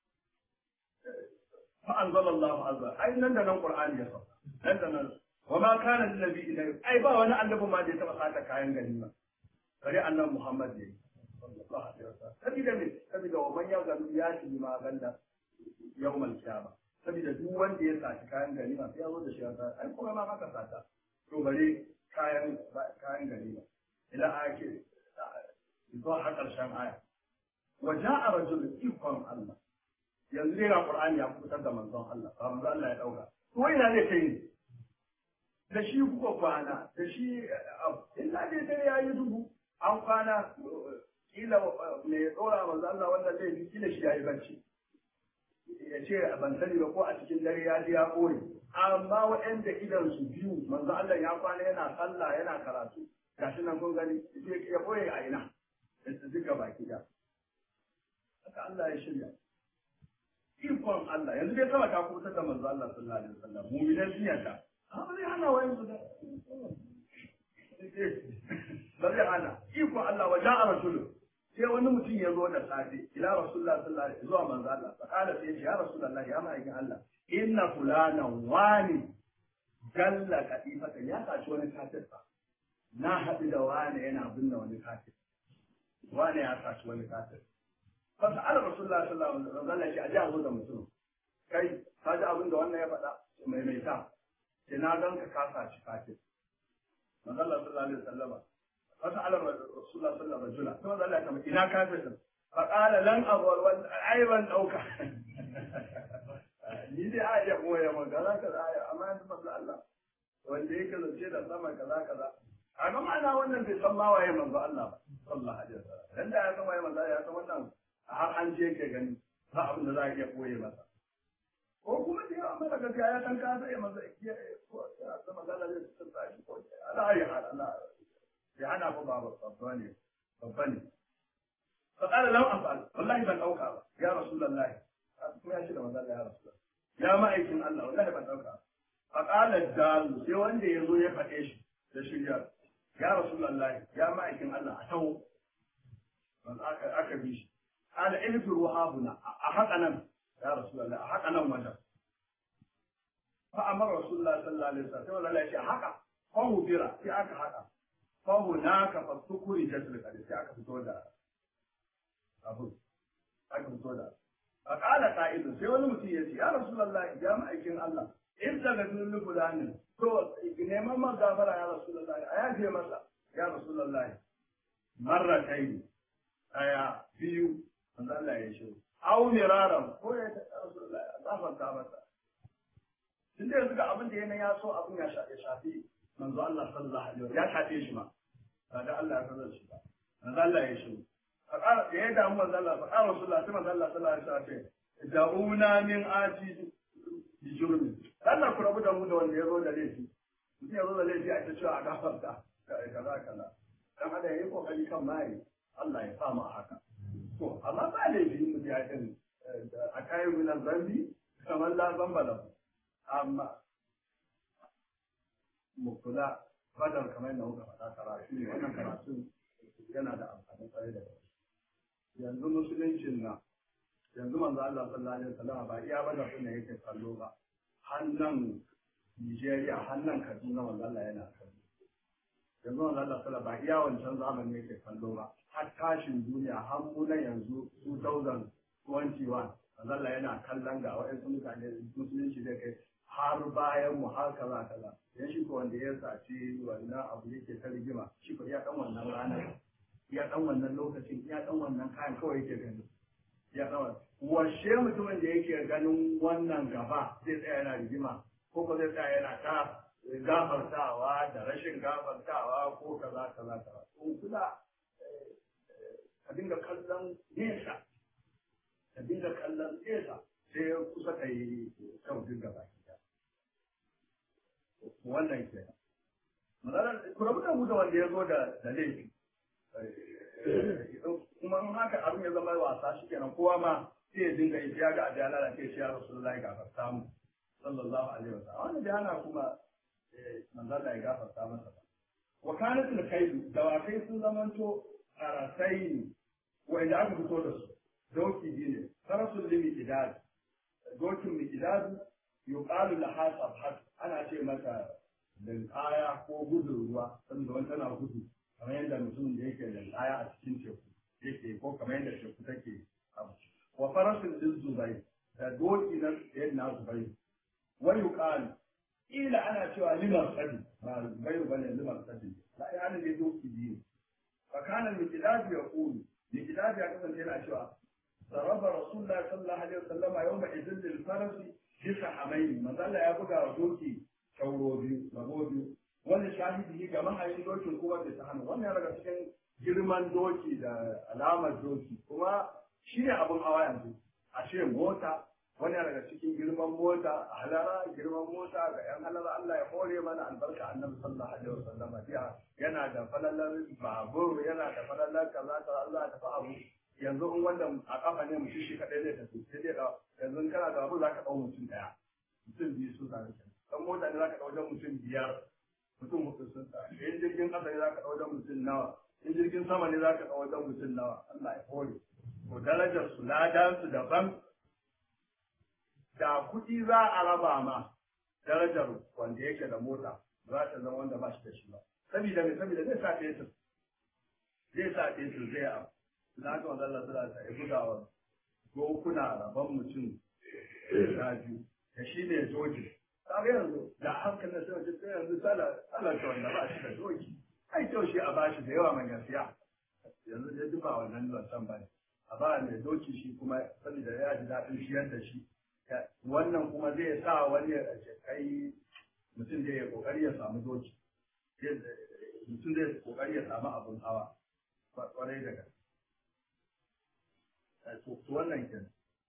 A: fa anzalallahu azza ai nan da nan qur'ani ya sauka nan da nan wa ma kana lin nabi ilai ai ba wani annabi ma da ya taba sata kayan ganima kare annabi Muhammad ne sallallahu alaihi wasallam sabida me sabida wa man yaghlu yati ma ganda yawmal qiyama sabida duk wanda ya saci kayan ganima sai ya zo da shi a ai kuma ma haka sata to bare kayan kayan ganima ila ake zuwa har karshen aya wa ja'a rajulun ikon Allah yanzu dai ga Qur'ani ya fitar da manzon Allah ba manzon Allah ya dauka to ina ne kai ne da shi kuka kwana da shi illa dai dare yayi dubu an kwana kila mai tsora manzo Allah wanda zai fi kila shi yayi bacci ya ce ban sani ba ko a cikin dare ya ji ya koyi amma waɗanda idan su biyu manzo Allah ya kwana yana sallah yana karatu gashi nan kun gani ya koyi a ina da su duka baki da haka Allah ya shirya ikon Allah yanzu dai sama ta kusa da manzo Allah sallallahu alaihi wasallam mu'minan sun yarda amma zai hana wayan su da ba zai hana iko Allah wa ja'a rasulun sai wani mutum ya zo da safe ila rasulullah sallallahu alaihi zuwa manzo Allah fa kala sai ya rasulullah ya ma'aikin Allah inna fulana wani galla kadifata ya saci wani kafir fa na haɗu da wani yana binne wani kafir wani ya saci wani kafir fa sa'ala rasulullah sallallahu alaihi wasallam shi aje a zo da mutum kai ka ji abin da wannan ya faɗa mai mai ta sai na ganka ka saci kafir manzo Allah sallallahu alaihi wasallam فسأل رسول الله صلى الله عليه وسلم ثم قال لك إلى كافر فقال لن أقول أيضا أوكا ni dai a iya koya ma kaza kaza aya amma yanzu masu Allah wanda yake zance da sama kaza kaza a ga ma'ana wannan bai san ma waye manzo Allah ba sallallahu alaihi wasallam dan da ya san waye manzo ya san wannan har an je ke gani ba abin da za a iya koye masa ko kuma da yawa mara gaskiya ya san ka sai manzo ya ko ya san manzo Allah zai tsaya shi ko Allah ya hada Allah ya hana ku ba babba ne babba ne fa qala lam afal wallahi ban dauka ba ya rasulullahi kuma ya ce da manzo Allah ya rasulullah ya ma'aikin Allah wallahi ban dauka fa qala dalu sai wanda ya zo ya faɗe shi da shirya ya rasulullahi ya ma'aikin Allah a tawo aka aka bi shi qala ilfiru habuna a haka nan ya rasulullahi a haka nan wajen fa amara rasulullahi sallallahu alaihi wasallam sai wallahi ya ce haka fa hudira sai aka haka فهناك فالسكر جسد القدس aka fito da abu aka fito da فقال قائل sai wani mutum ya ce ya rasulullahi ya ma'aikin Allah in daga dukkan fulanin to neman man gafara ya rasulullahi a yafe masa ya rasulullahi marra kai aya biyu manzo Allah ya shi au miraran ko ya rasulullahi gafarta masa tun da yanzu ga abin da yana ya so abin ya shafi manzo Allah sallallahu alaihi wasallam ya shafe shi ma ba da Allah ya sanar shi ba manzo Allah ya shi fa qala da ya damu manzo Allah fa qala rasulullah sai manzo Allah sallallahu alaihi wasallam da'una min ati bi jurmi Allah ku rabu da mu da wanda ya zo da laifi mutum ya zo da laifi a ta cewa a gafarta kaza kaza dan hada yayi kokari kan mai Allah ya sa mu haka to amma ba laifi mu ya din a kayan minan zambi kamar la zamba da amma mu kula badar kamar yadda muka faɗa karatu ne wannan karatun yana da amfani kwarai da gaske yanzu musuluncin na yanzu manzo Allah sallallahu alaihi wasallam ba iya badar din yake kallo ba hannan Nigeria hannan Kaduna manzo Allah yana kallo yanzu manzo Allah sallallahu ba iya wancan zamani yake kallo ba har tashin duniya har mu na yanzu 2021 manzo Allah yana kallon ga waɗansu mutane musulunci zai kai har bayan mu har kaza kaza yan shi ko wanda ya saci wannan abu yake ta rigima shi ko ya dan wannan ranar ya dan wannan lokacin ya dan wannan kayan kawai yake gani ya dan washe mutumin da yake ganin wannan gaba zai tsaya yana rigima ko ko zai tsaya yana ta gafartawa da rashin gafartawa ko kaza kaza kaza to kula ka dinga kallon nesa ka dinga kallon nesa sai kusa ka yi sautin gaba wannan ke ku rabu da mu da wanda ya zo da laifi kuma in haka abin ya zama wasa shi kenan kowa ma sai ya dinga yi ya ga abiya lalace shi ya rasulullahi gafarta mu sallallahu alaihi wasallam wannan da yana kuma manzon ya gafarta masa ba wa kanat al kaidu dawakai sun zamanto arasai wanda aka fito da su doki biyu ne farasul limi idad dokin mikidad yuqalu laha sabhat ana ce mata linkaya ko gudun ruwa saboda wani tana gudu kamar yadda mutumin da yake linkaya a cikin teku yake ko kamar yadda teku take abu wa farasin din zubai da doki na yadda na zubai wa yuqalu ila ana cewa liman sadi ba zubai bane liman sadi la ya ne doki biyu fa kana mikidad ya qulu mikidad ya kasance yana cewa ضرب رسول الله صلى الله عليه وسلم يومئذ للفرس bisa hamaini manzala ya buga wa doki sauro biyu rabo biyu wanda shahidi ga mahayin dokin kuma bai ta hannu wannan daga cikin girman doki da alamar doki kuma shi ne abin hawa yanzu a ce mota wani daga cikin girman mota a halara girman mota ga yan halara Allah ya hore mana albarka annabi sallallahu alaihi wasallam biya yana da falalar babur yana da falalar kaza kaza Allah ya tafi abu yanzu in wanda a kafa ne mutum shi kadai zai tafi sai dai da yanzu kana da abu zaka dau mutum daya mutum biyu sun tare da dan mota ne zaka dau wajen mutum biyar mutum hudu sun tare in jirgin kasa ne zaka dau wajen mutum nawa in jirgin sama ne zaka dau wajen mutum nawa Allah ya hore ko darajar su ladan su daban da kuɗi za a raba ma darajar wanda yake da mota za ta zama wanda ba shi da shi ba saboda me saboda zai sa fetur zai sa fetur zai abu na ga wanda Allah sura ta buga wa dokuna rabon mutum da biyu da shi ne doki kaga yanzu da hankalin sai wajen sai yanzu sala sala ta wanda ba shi da doki ai kyau shi a bashi da yawa mai gaskiya yanzu dai duba wannan lantan ba ne a ba mai doki shi kuma saboda ya ji daɗin shiyar da shi wannan kuma zai sa wani ya kai mutum zai ya kokari ya samu doki mutum zai kokari ya samu abun hawa kwarai da gaske to wannan kenan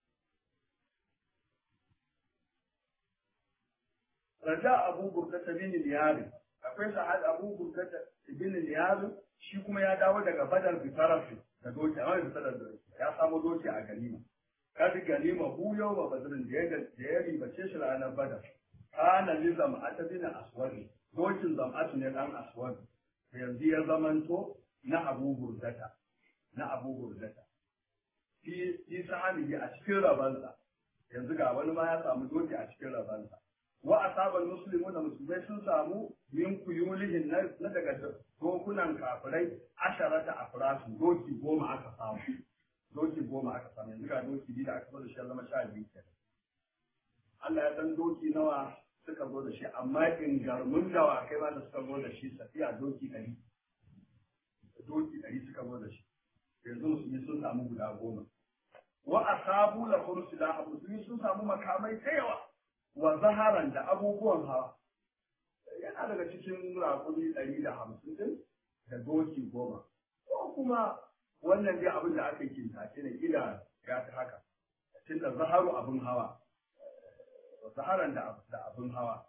A: raja abu burkata bin niyari akwai sa'ad abu burkata bin niyari shi kuma ya dawo daga badar bitarafi da doki amma bisa da doki ya samu doki a ganima kadi ganima hu yau ba badirin da ya da ya ribace shi ranar badar kana li zam'ata bin aswad dokin zam'atu ne dan aswad yanzu ya zamanto na abu burdata na abu burdata fi fi sahani a cikin rabansa yanzu ga wani ma ya samu doki a cikin rabansa wa asabal muslimuna musulmai sun samu min kuyulihin na daga dokunan kafirai asharata afrasu doki goma aka samu doki goma aka samu yanzu ga doki biyu da aka zo da shi ya zama sha biyu kenan Allah ya san doki nawa suka zo da shi amma ingarmun dawakai ma da suka zo da shi safiya doki ɗari doki ɗari suka zo da shi yanzu musulmi sun samu guda goma wa asabu la da musulmi sun samu makamai ta yawa wa zaharan da abubuwan hawa yana daga cikin raƙumi ɗari da hamsin din da doki goma ko kuma wannan dai abin da aka yi kintace ne kila ya ta haka tunda zaharu abin hawa zaharan da abin hawa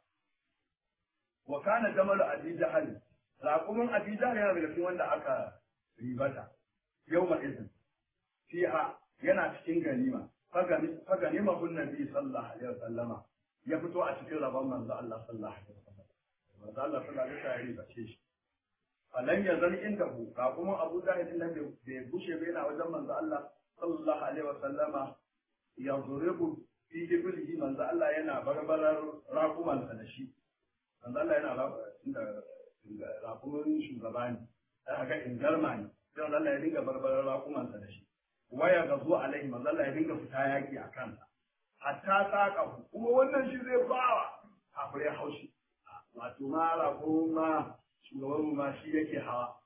A: wa kana jamalu abi jahal raqumin abi jahal yana daga cikin wanda aka ribata yawma izin fiha yana cikin ganima fa ganima hun nabi sallallahu alaihi wasallama ya fito a cikin rabon manzo Allah sallallahu alaihi wasallam manzo Allah sallallahu alaihi wasallam ya ribace shi falan ya zan inda hu raqumin abu jahal din nan bai bushe bai yana wajen manzo Allah sallallahu alaihi wasallama ya zuribu fi iblihi manzo Allah yana barbarar raqumansa da shi manzo Allah yana inda rakumin shugaba ne sai ga ingarma ne sai Allah ya dinga barbarar rakumansa da shi waya ga zuwa alaihi manzo Allah ya dinga fita yaki a kansa hatta saka kuma wannan shi zai bawa kafirai haushi wato ma rakuma shugaban ma shi yake hawa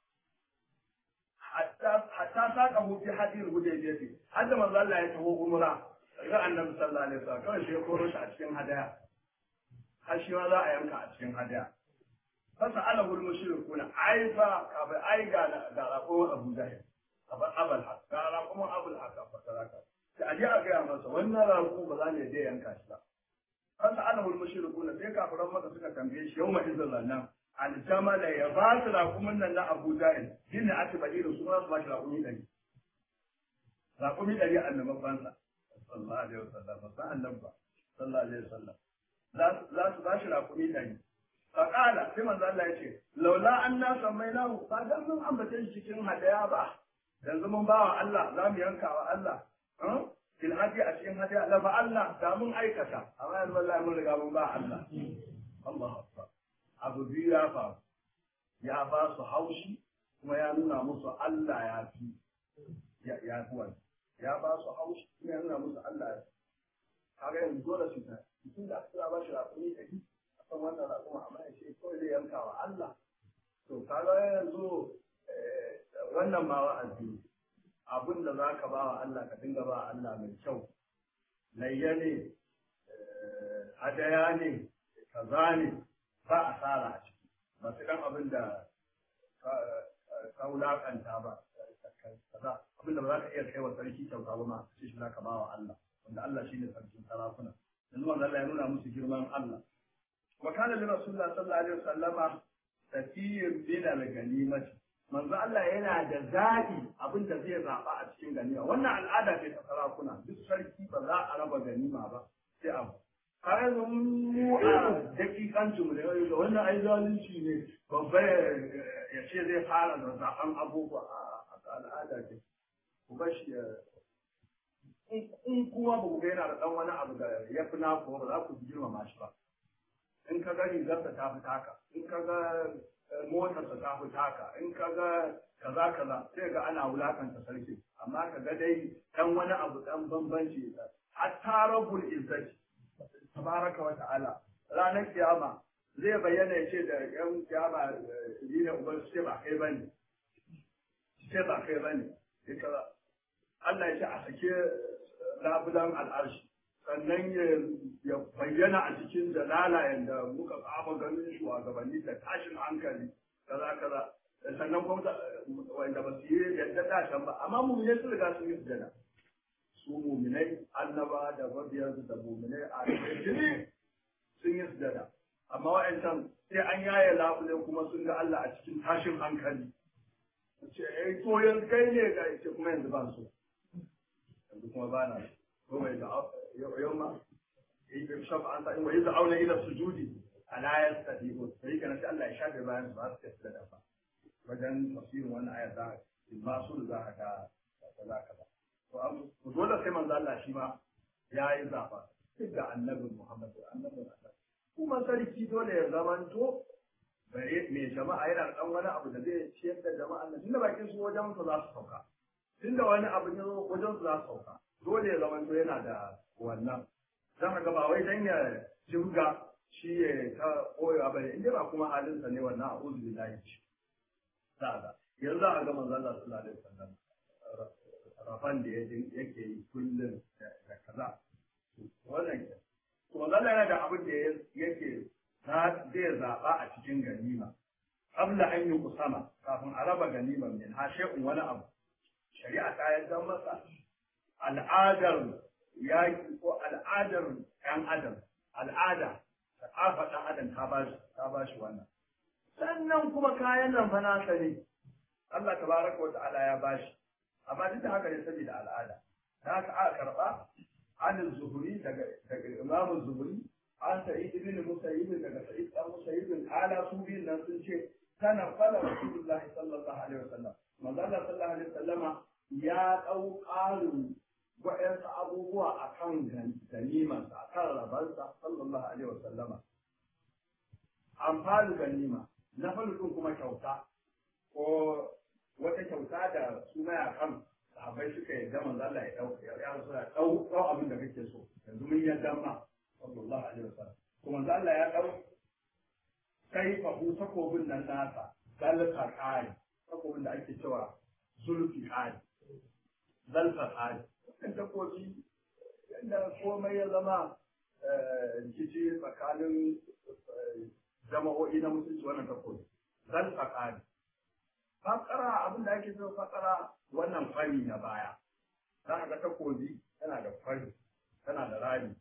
A: hatta hatta saka mu fi hadir hudaybiya hadda manzo Allah ya taho umra ga annabi sallallahu alaihi wasallam kawai shi ya koro shi a cikin hadaya har shi ma za a yanka a cikin hadaya fasa ala wal mushrikuna ai fa ka bai ai ga ga rako Abu Jahil abar abal haq ga rako abul haq fa saraka sai aje a ga masa wannan rako ba za ne dai yanka shi ba fasa ala wal mushrikuna sai kafiran maka suka tambaye shi yawma idzal nan aljamala ya ba su rakumin nan na Abu Jahil shine aka bade da su ma su ba shi rakumi dari rakumi dari annaban bansa sallallahu alaihi wasallam ba annabi ba sallallahu alaihi wasallam za su ba shi rakumi dari faƙala sai manzo Allah ya ce laula an na sammai lahu ba dan mun ambace shi cikin hadaya ba yanzu mun bawa Allah za mu yanka wa Allah fil hadi a cikin hadaya la ba Allah da mun aikata amma yanzu wallahi mun riga mun ba Allah Allah akbar abu biyu ya faru ya ba su haushi kuma ya nuna musu Allah ya fi ya fi wani ya ba su haushi kuma ya nuna musu Allah ya fi kaga yanzu dole su ta mutum da aka ba shi rakumi da kan wannan raƙuma amma ya ce kawai zai yanka wa Allah to kaga yanzu wannan ma wa'azi abin da za ka ba wa Allah ka dinga ba wa Allah mai kyau layya ne hadaya ne kaza ne ba asara a ciki ba su dan abin da ka wulaƙanta ba kaza abin da ba za ka iya kai wa sarki kyauta ba ma sai shi za ka ba wa Allah wanda Allah shine sarkin sarakuna yanzu wanda Allah ya nuna musu girman Allah وكان لرسول الله صلى الله عليه وسلم تفير من الغنيمة manzo Allah yana da zaɓi abin da zai zaɓa a cikin ganima wannan al'ada ce ta sarakuna duk sarki ba za a raba ganima ba sai abu kayan mu a dakikancin mu da yau da wannan ai zalunci ne babba ya ce zai fara da zaɓen abubuwa a al'ada ce ku bashi in kuma ba ku ga yana da ɗan wani abu da ya fi naku ba za ku girmama shi ba in ka ga rigarsa ta fi taka in ka ga motarsa ta fi taka in ka ga kaza kaza sai ga ana wulakanta sarki amma ka ga dai dan wani abu dan bambanci hatta rabbul izzati tabaraka wa ta'ala ranar kiyama zai bayyana ya ce da yan kiyama ni ne uban su ce ba kai bane ce ba kai bane Allah ya ce a sake labulan al'arshi sannan ya bayyana a cikin jalala yadda muka kama ganin shugabanni da tashin hankali kaza kaza sannan kuma wanda ba su yi yadda tashin ba amma muminai sun riga sun yi sujada su muminai annaba da mabiyansu da muminai a jini sun yi sujada amma wa'ancan sai an yaye labule kuma sun ga Allah a cikin tashin hankali ce eh to yanzu kai ne ga ce kuma yanzu ba su yanzu kuma ba na ko mai da يوم يكشف عن طريق ويدعون الى السجود الا يستجيبون فهي كانت الله يشاف بيان ba su tafi da fa wajen tafsirin wannan aya za ba su da za ka kaza kaza to dole sai manzo Allah shi ma ya yi zafa duk da annabi Muhammad annabi Allah kuma sarki dole ya zamanto bare mai jama'a yana da wani abu da zai ciyar da jama'a nan tunda bakin su wajen su za su sauka tunda wani abu ne wajen su za su sauka dole ya zamanto yana da wannan za ka ga ba wai dan ya jirga shi ya ta koyewa ba ne inda ba kuma halinsa ne wannan a uzu billahi ce za ga yanzu a ga manzon Allah sallallahu alaihi wasallam rafan da yake yi kullum da kaza wannan ke to manzon Allah yana da abin da yake zai zaɓa a cikin ganima qabla an yi kusama kafin a raba ganimar min ha shay'un wani abu shari'a ta yadda masa al'adar yaƙi ko al'adar ɗan adam al'ada ta'afa ɗan adam ta ba shi ta ba shi wannan sannan kuma kayan nan fa nasa ne Allah tabaraka wa ta'ala ya ba shi amma duk da haka ne saboda al'ada da haka aka karɓa an zuhuri daga daga imamu zuhuri an sa'id ibn musayyib daga sa'id dan musayyib ala su biyun nan sun ce kana fala rasulullahi sallallahu alaihi wasallam manzo Allah sallallahu alaihi wasallama ya dau ƙarin wa'yansu abubuwa a kan ganimansa a kan rabarsa sallallahu alaihi wasallama amfani ganima na farkon kuma kyauta ko wata kyauta da su mayakan sahabbai suka yarda manzo Allah ya dauka ya rasu da dau dau abin da kake so yanzu mun yarda ma sallallahu alaihi wasallam to manzo Allah ya dau kai fa hu takobin nan nasa zalka kai takobin da ake cewa zulfi kai zalfa kai kan takobi yadda komai ya zama rikici tsakanin jama'o'i na musulci wannan takobi zalfa kai fakara abin da ake cewa fakara wannan fari na baya za ka ga takobi tana da fari tana da rami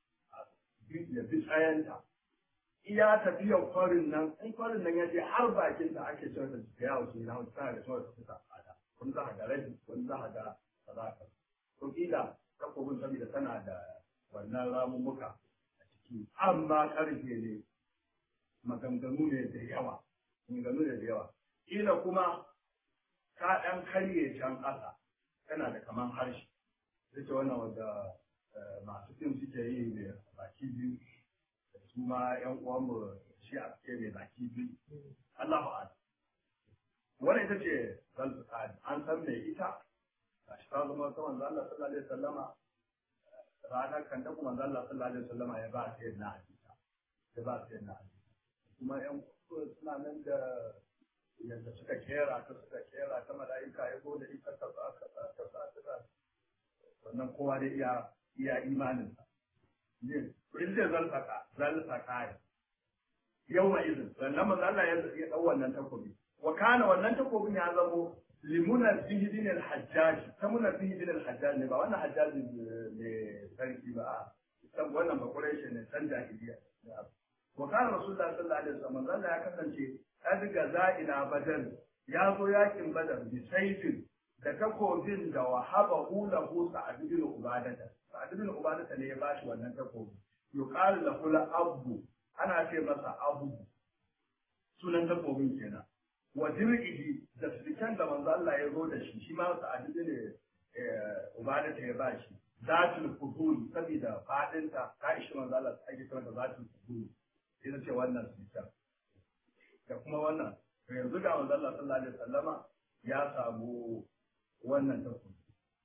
A: ya bi tsayanta iya tafiyar farin nan in farin nan ya je har bakin da ake cewa da ta yawo su na tana da cewa ta fita tsada wani za ka ga rabi wani za ka ga sadaka to kila takobin saboda tana da wannan ramummuka a ciki amma karfe ne maganganu ne da yawa maganganu ne da yawa kila kuma ka ɗan karye can ƙasa tana da kaman harshe ita wannan wanda masu fim suke yi mai baki biyu da su ma ƴan uwanmu shi a suke mai baki biyu Allahu a'lam wannan ita ce zalfi an san mai ita gashi ta zama ta manzo Allah sallallahu alaihi wasallama ranar kan da kuma manzo Allah sallallahu alaihi wasallama ya ba ta na hadisa ya ba ta na hadisa kuma ƴan suna nan da yadda suka kera ta suka kera ta mala'ika ya zo da ita ta sa ta sa ta sa ta sa wannan kowa da iya iya imanin sa ne in zai zalfaka zalfaka yau ma izin sannan manzo Allah ya dau wannan takobi wa kana wannan takobin ya zamo limuna fihi din al-hajjaj ta muna fihi din al-hajjaj ne ba wannan hajjaj ne sarki ba a san wannan ba quraishi ne san jahiliya wa kana rasulullah sallallahu alaihi wasallam Allah ya kasance adiga za'ina badar ya zo yakin badar bi saifin da takobin da wahaba lahu sa'ad bin ubadata sa'ad bin ubadata ne ya bashi wannan takobi yuqalu lahu al-abu ana ce masa abu sunan takobin kenan wa dir'ihi da sulkan da manzo Allah ya zo da shi shi ma sa'ad bin ubadata ya bashi zatul fuhul saboda fadinta ta ishi manzo Allah ake kira da zatul fuhul sai ce wannan sulkan da kuma wannan to yanzu ga manzo Allah sallallahu alaihi wasallama ya samu wannan takobi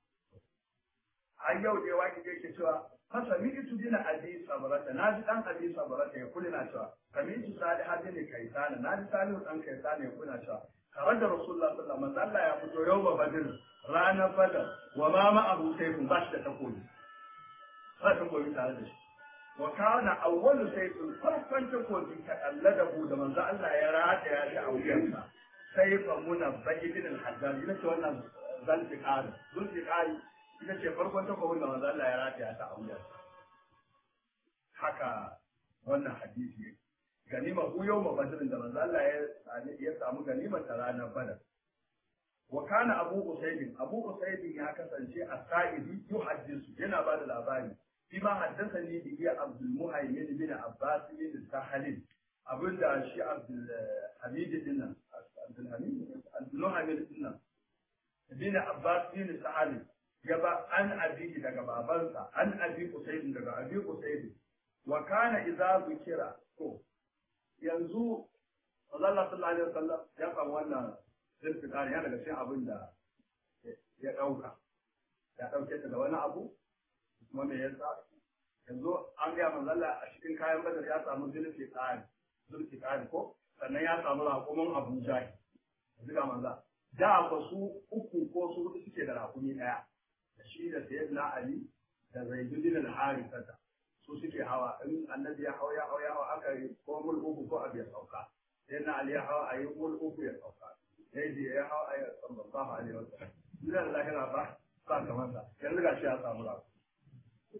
A: har yau da waki da yake cewa fasa mi itu dina abi sabarata na ji dan abi sabarata ya kula na cewa kami itu sali hadin ne kaisana na ji salihu dan kaisana ya kula cewa tare da rasulullah sallallahu alaihi wasallam ya fito yau ba badr ranar badar wa ma ma abu sayfun ba shi da takobi ba takobi tare da shi wa kana awwalu sayfin farkon takobi ta alladahu da manzo Allah ya rata ya shi a wuyansa sai fa muna bayyidin al-haddad ita ce wannan zalfiqari zulfiqari ita ce farkon takobin da manzo Allah ya rata ya ta a wuyansa haka wannan hadisi yake ganima ku yau ma badrin da manzo Allah ya ya samu ganima ta ranar badar wa kana abu usayd abu usayd ya kasance a sa'idi yuhaddisu yana ba da labari فيما حدثني به عبد المهيمن بن عباس بن سهل abinda shi Abdulhamid din nan Abdulhamid Abdulhamid din nan bin Abbas bin Sa'ad ya ba an abi daga babansa an abi Usayd daga abi Usayd wa kana idza zikira to yanzu Allah sallallahu alaihi wasallam ya kan wannan zirfikari ya daga cikin abin da ya dauka ya dauke ta da wani abu kuma me yasa yanzu an gaya manzala a cikin kayan badar ya samu zulfi tsari zulfi tsari ko sannan ya samu raƙumin abuja yanzu ga manza da ba su uku ko su hudu suke da raƙumi ɗaya da shi da sayyidina ali da zaidudin al-harithata su suke hawa in annabi ya hau ya hau ya hau aka yi ko mul uku ko abu ya sauka sayyidina ali ya hau a yi mul uku ya sauka sai da ya hau a yi sallallahu alaihi wasallam duk da lahira ba ba kamar sa yanzu ga shi ya samu raƙumi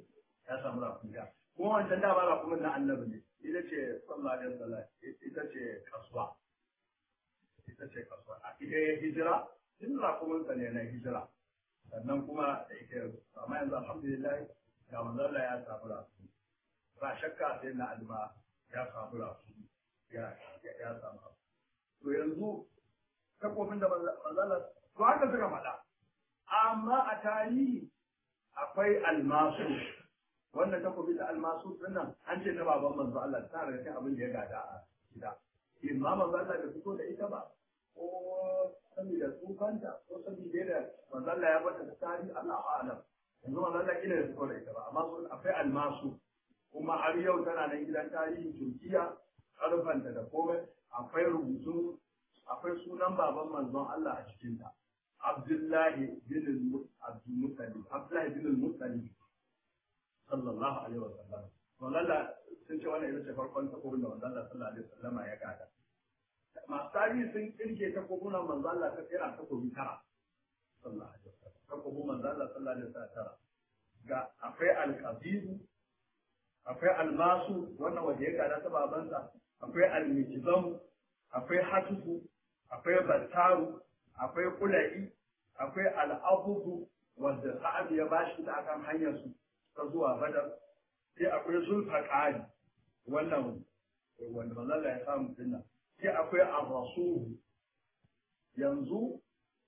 A: ya samu rakumi daya kuma wancan dama rakumin na annabi ne ita ce sallallahu alaihi wasallam ita ce kasuwa ita ce kasuwa a ita ya hijira tun rakuminsa ne na hijira sannan kuma da ita amma yanzu alhamdulillah ga manzala ya samu rakumi ba shakka sai na alma ya samu rakumi ya ya samu to yanzu takobin da manzala to haka suka faɗa amma a tarihi akwai almasu wannan takobi da almasu dinnan an ce na baban manzo Allah ta da cikin abin da ya gada a gida imma manzo Allah da fito da ita ba ko saboda tsufanta ko saboda da manzo Allah ya bata da tarihi Allah a'lam yanzu manzo Allah kila da fito da ita ba amma sun akwai almasu kuma har yau tana nan gidan tarihin Turkiya karfanta da komai akwai rubutu akwai sunan baban manzon Allah a cikinta Abdullahi bin Abdul Muttalib Abdullahi bin Muttalib sallallahu alaihi wa sallam wallalla sun ce wannan ita ce farkon takobin da manzon Allah sallallahu alaihi wa sallam ya gada masu tarihi sun kirke takobunan manzon Allah ta tsira takobi tara sallallahu alaihi wa sallam takobin manzon Allah sallallahu alaihi wa sallam tara ga akwai alqabibu akwai almasu wannan wanda ya gada ta babansa akwai almijzam akwai hatufu akwai battaru akwai kula'i akwai al'abubu wanda sa'ad ya bashi da akan hanyar su ta zuwa badar sai akwai zulfaqari wannan wanda manzon ya samu dinnan sai akwai ar-rasul yanzu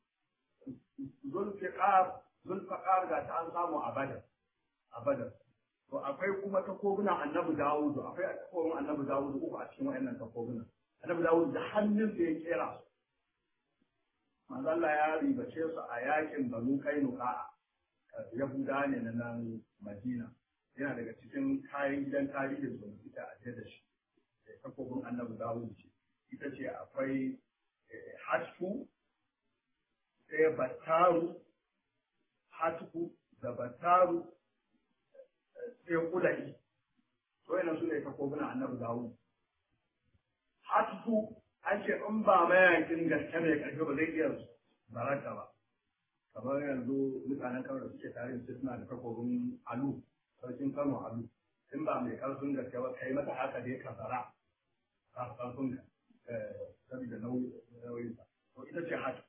A: zulfiqar zulfaqar ga ta an samu a badar a badar to akwai kuma takobunan annabi dawudu akwai takobin annabi dawudu uku a cikin wayannan takobunan annabi dawudu da hannun da ya kera su manzo Allah ya ribace su a yakin banu kainuka yahuda ne na nan madina yana daga cikin kayan gidan tarihin su suka aje da shi takobin annabi dawudu ce ita ce akwai hatfu sai battaru hatfu da battaru sai kula'i to yana su ne takobuna annabi dawud hatfu an ce in ba mayakin gaske mai karfi ba zai iya baraka ba kamar yanzu mutanen kano da suke tare da suna da takobin alu sarkin kano alu in ba mai karfin gaske ba kai mata haka dai ka bara ka karfin ka saboda nauyin sa to ita ce hatu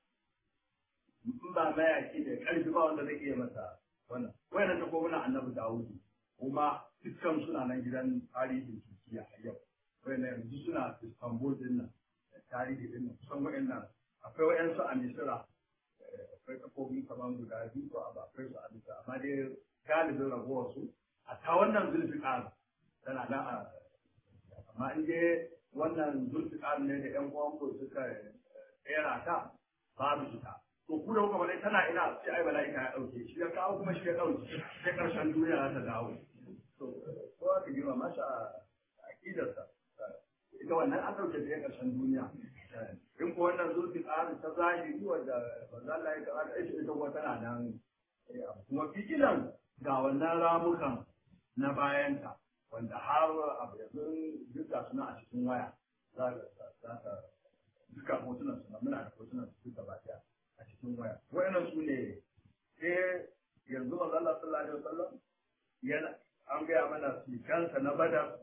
A: in ba mayaki da karfi ba wanda zai iya masa wannan wayannan takobuna annabi dawudu kuma dukkan suna nan gidan tarihin Turkiya a yau. Wai yanzu suna Istanbul din nan, tarihi din nan, kusan wa'annan akwai wa'yansu a Misira, akwai kafofi kamar guda biyu ko abu akwai su a Misira, amma dai galibin ragowar su, a ta wannan zulfiƙar tana nan a amma in dai wannan zulfiƙar ne da ƴan uwan ku suka tsera ta babu ita. to ku da kuka faɗa tana ina sai ai mala'ika ya ɗauke shi ya kawo kuma shi ya ɗauke sai ƙarshen duniya za ta dawo to ko aka girma masa a aƙidarsa ita wannan an ɗauke ta ƙarshen duniya in ko wannan zurfi tsarin ta zahiri wanda wanda Allah ya kaza da aiki ita kuma tana nan kuma fikilan ga wannan ramukan na bayanta wanda har abu yanzu duk ga suna a cikin waya za ka duka hotunan suna muna da hotunan su duka ba ɗaya a cikin waya wayannan su ne sai yanzu manzo Allah sallallahu alaihi wasallam yana an gaya mana sikansa na badar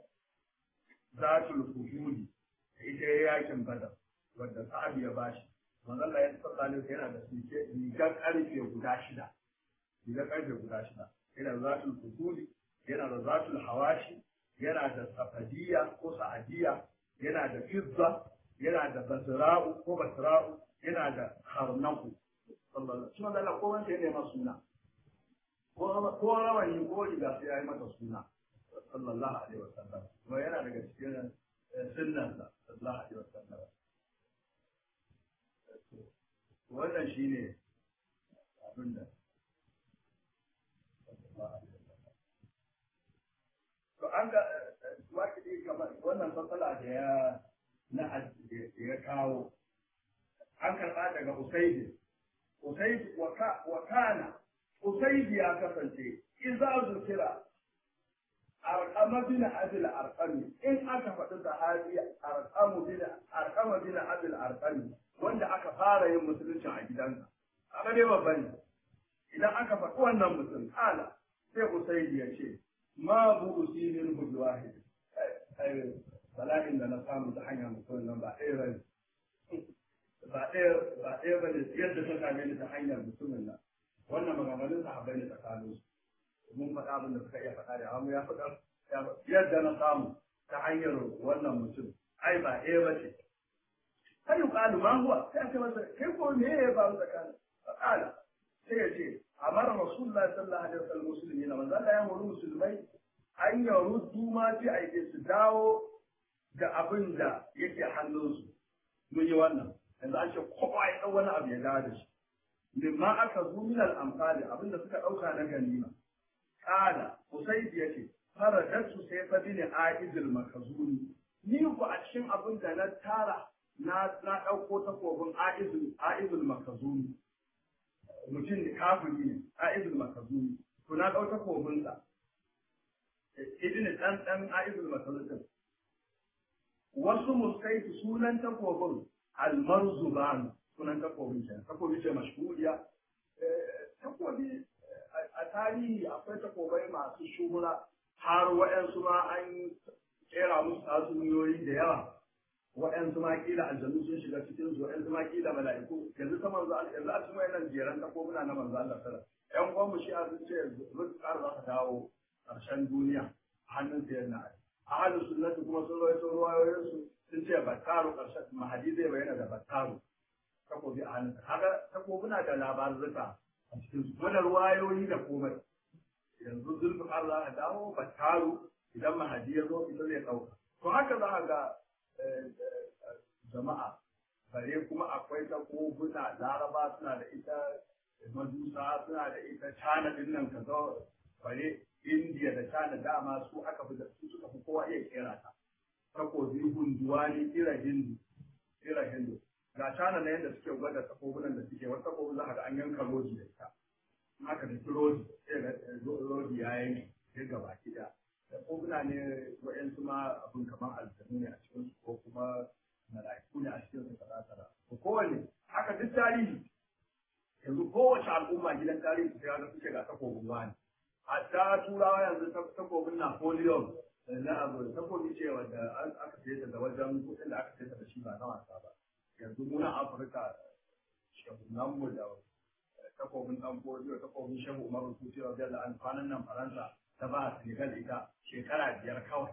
A: zatul fuhuli ita ya yakin badar wanda sahabi ya bashi manzo Allah ya sallallahu alaihi wasallam yana da sike rigar karfe guda shida rigar karfe guda shida yana da zatul fuhuli yana da zatul hawashi yana da safadiya ko sa'adiya yana da fizza yana da basra'u ko basra'u yana da harnaku sallallahu alaihi wasallam ko wanda ya nema suna ko rawani ko riga sai ya yi mata suna sallallahu alaihi wasallam kuma yana daga cikin sunnan sa sallallahu alaihi wasallam wannan shine abin da to an ga waki kamar wannan matsala da ya na ya kawo an karɓa daga Usaidi. Usaidi wa kana Usaidi ya kasance in za su kira Arqama bin Abil Arqami in aka faɗi sahabi Arqamu bin Arqama bin Abil Arqami wanda aka fara yin musuluncin a gidansa. Aka dai babban idan aka faɗi wannan mutum kala sai Usaidi ya ce ma bu'usi min hujj wahid ai bala'in da na samu ta hanyar mutum nan ba ɗaya bane ba ɗaya ba ɗaya bane yadda ta same ni ta hanyar mutumin nan wannan maganganun sahabbai ne tsakanin su mun faɗa abin da suka iya faɗa da amma ya faɗa yadda na samu ta hanyar wannan mutum ai ba ɗaya ba ce sai yuqalu ma huwa sai aka masa kai ko me ya ba tsakanin faqala sai ya ce amara rasulullahi sallallahu alaihi wasallam muslimina manzo Allah ya muru musulmai an yaruddu ma fi aike su dawo da abin da yake hannunsu mun yi wannan yanzu an ce kowa ya ɗau wani abu ya dawo da shi mimma aka zo min al-amfali abin da suka ɗauka na ganima kana usaid yace faradatu sai fa bin aizul makazuni ni ku a cikin abin da na tara na na ɗauko takobin aizul aizul makazuni mutum da kafiri ne aizul makazuni to na ɗau takobin sa ibn dan dan aizul makazuni wasu muskaitu sunan takobin almarzuban sunan takobin kenan takobi ce mashhuriya takobi a tarihi akwai takobai masu shuhura har waɗansu ma an kera musu tatsuniyoyi da yawa waɗansu ma kila aljanu sun shiga cikin su waɗansu ma kila mala'iku yanzu ta manzo yanzu a cikin wayannan jeran takobuna na manzo Allah sallallahu alaihi wasallam ƴan shi a sun ce rizqar za ka dawo ƙarshen duniya a hannun sayyidina Ali ahalus sunnati kuma sun rawaito ruwayoyinsu sun ce battaru ƙarshen mahadi zai bayyana da battaru takobi a hannunsa kaga takobuna da labarurruka a cikin su kuma da ruwayoyi da komai yanzu zulfi Allah a dawo battaru idan mahadi ya zo ita zai ɗauka to haka za a ga jama'a bare kuma akwai takobuna laraba suna da ita majusa suna da ita cana din nan kaza bare indiya da cana dama su aka fi da su suka fi kowa iya kera ta takobi hunduwa ne kira hindu kira hindu ga cana na yadda suke gwada takobunan da suke wata takobi za a ga an yanka roji da ita haka da ki roji sai ga roji ya yanke sai ga baki da takobuna ne wa'yansu ma abin kamar aljanu ne a cikin su ko kuma mala'iku ne a cikin su kaza kaza ko kowane haka duk tarihi yanzu kowace al'umma gidan tarihi su ga suke ga takobin wani hatta turawa yanzu takobin napoleon na abu takobi ce wanda aka saye ta da wajen kuɗin da aka saye ta da shi ba na wasa ba yanzu muna afirka shagunan mu da takobin dan fodiyo takobin shehu umar rufuti wa jalla an kwanan nan faransa ta ba senegal ita shekara biyar kawai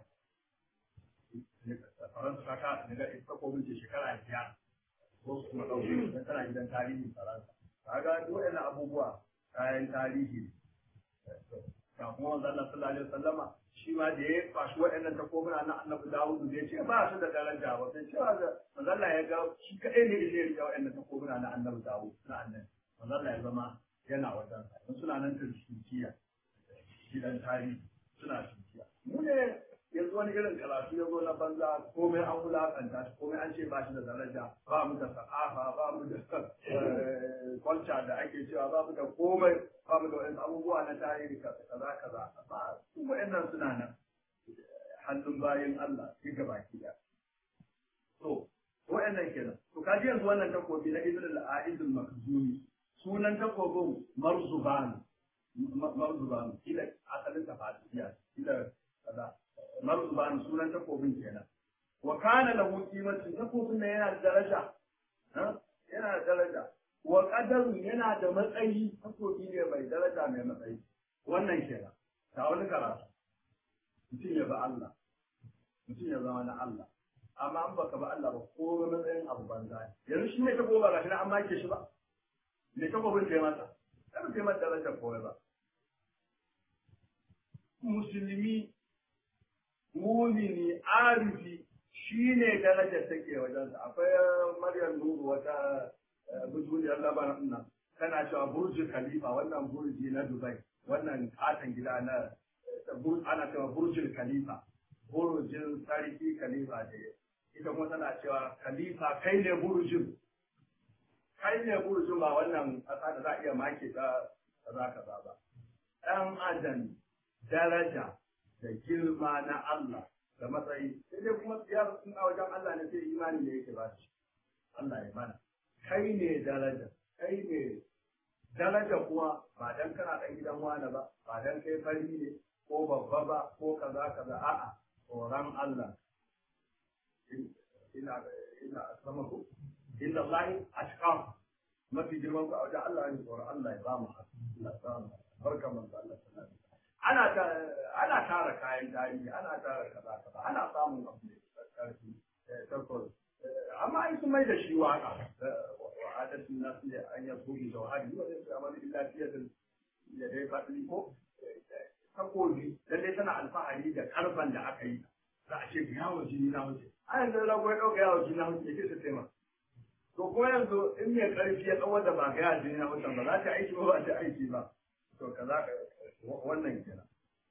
A: faransa ta ka senegal ita takobin ce shekara biyar ko su kuma ɗauki don tana gidan tarihin faransa kaga duk waɗannan abubuwa kayan tarihi ga kuma wanzu Allah sallallahu alaihi wasallama shi ma da ya kwashi waɗannan takobuna na annabi Dawud da ya ce ba su da daraja ba sai cewa da manzo Allah ya ga shi kadai ne da ya rike waɗannan takobuna na annabi Dawud na annabi manzo Allah ya zama yana wajen sa don suna nan turkiya gidan tarihi suna turkiya mu ne yanzu wani irin karatu ya zo na banza komai an wulakanta shi komai an ce ba shi da daraja ba mu da sa'afa ba mu da kwalca da ake cewa ba mu da komai ba mu da wani abubuwa na tarihi kaza kaza ba su wa'annan suna nan hannun bayan Allah sai ga baki da to wa'annan kenan to kaji yanzu wannan takobi na ibn al-aiz al-makhzumi sunan takobin marzuban marzuban ila asalin tafasiya ila kaza marzuban sunan takobin kenan wa kana lahu qimatun takobin nan yana da daraja yana da daraja wa qadarun yana da matsayi takobi ne mai daraja mai matsayi wannan kenan ta wani karatu mutum ya ba Allah mutum ya zama na Allah amma an baka ba Allah ba ko matsayin abu banza ne yanzu shi ne ta goma ga shi na an make shi ba me ta gobin ce masa kada ce mata darajar kowai ba musulmi mumini arifi shi ne darajar take wajensa akwai maryam nuru wata bujuriyar labaran nan tana cewa burji khalifa wannan burji na dubai wannan katon gida na ana cewa burjin khalifa burjin sarki khalifa da ita kuma tana cewa khalifa kai ne burjin kai ne burjin ba wannan ƙasa da za a iya make ta kaza kaza ba ɗan adam daraja da girma na Allah da matsayi sai dai kuma siyasa sun a wajen Allah ne sai imani ne yake ba shi Allah ya mana kai ne daraja kai ne daraja kuma ba dan kana dan gidan wani ba ba dan kai fari ne ko babba ba ko kaza kaza a'a tsoron Allah ina ina sama ku inna Allah ashqam mafi girman ku a wajen Allah ne tsoron Allah ya ba mu Allah ya ba mu barka man Allah sallallahu alaihi ana ana tara kayan tarihi ana tara kaza kaza ana samun abu da karfi tarkon amma ai sun mai da shi waka wa adatin nas ne an ya koyi jawhari wa da amali illa fiyatin da dai fadli ko takobi lalle tana alfahari da karfan da aka yi za a ce yawo jini na wuce a yanzu rago ya ɗauka yawo jini na wuce yake su taimaka to kuma yanzu in mai karfi ya tsawon da ba ga yawo jini na wuce ba za ta aiki ba ba ta aiki ba to ka za wannan kenan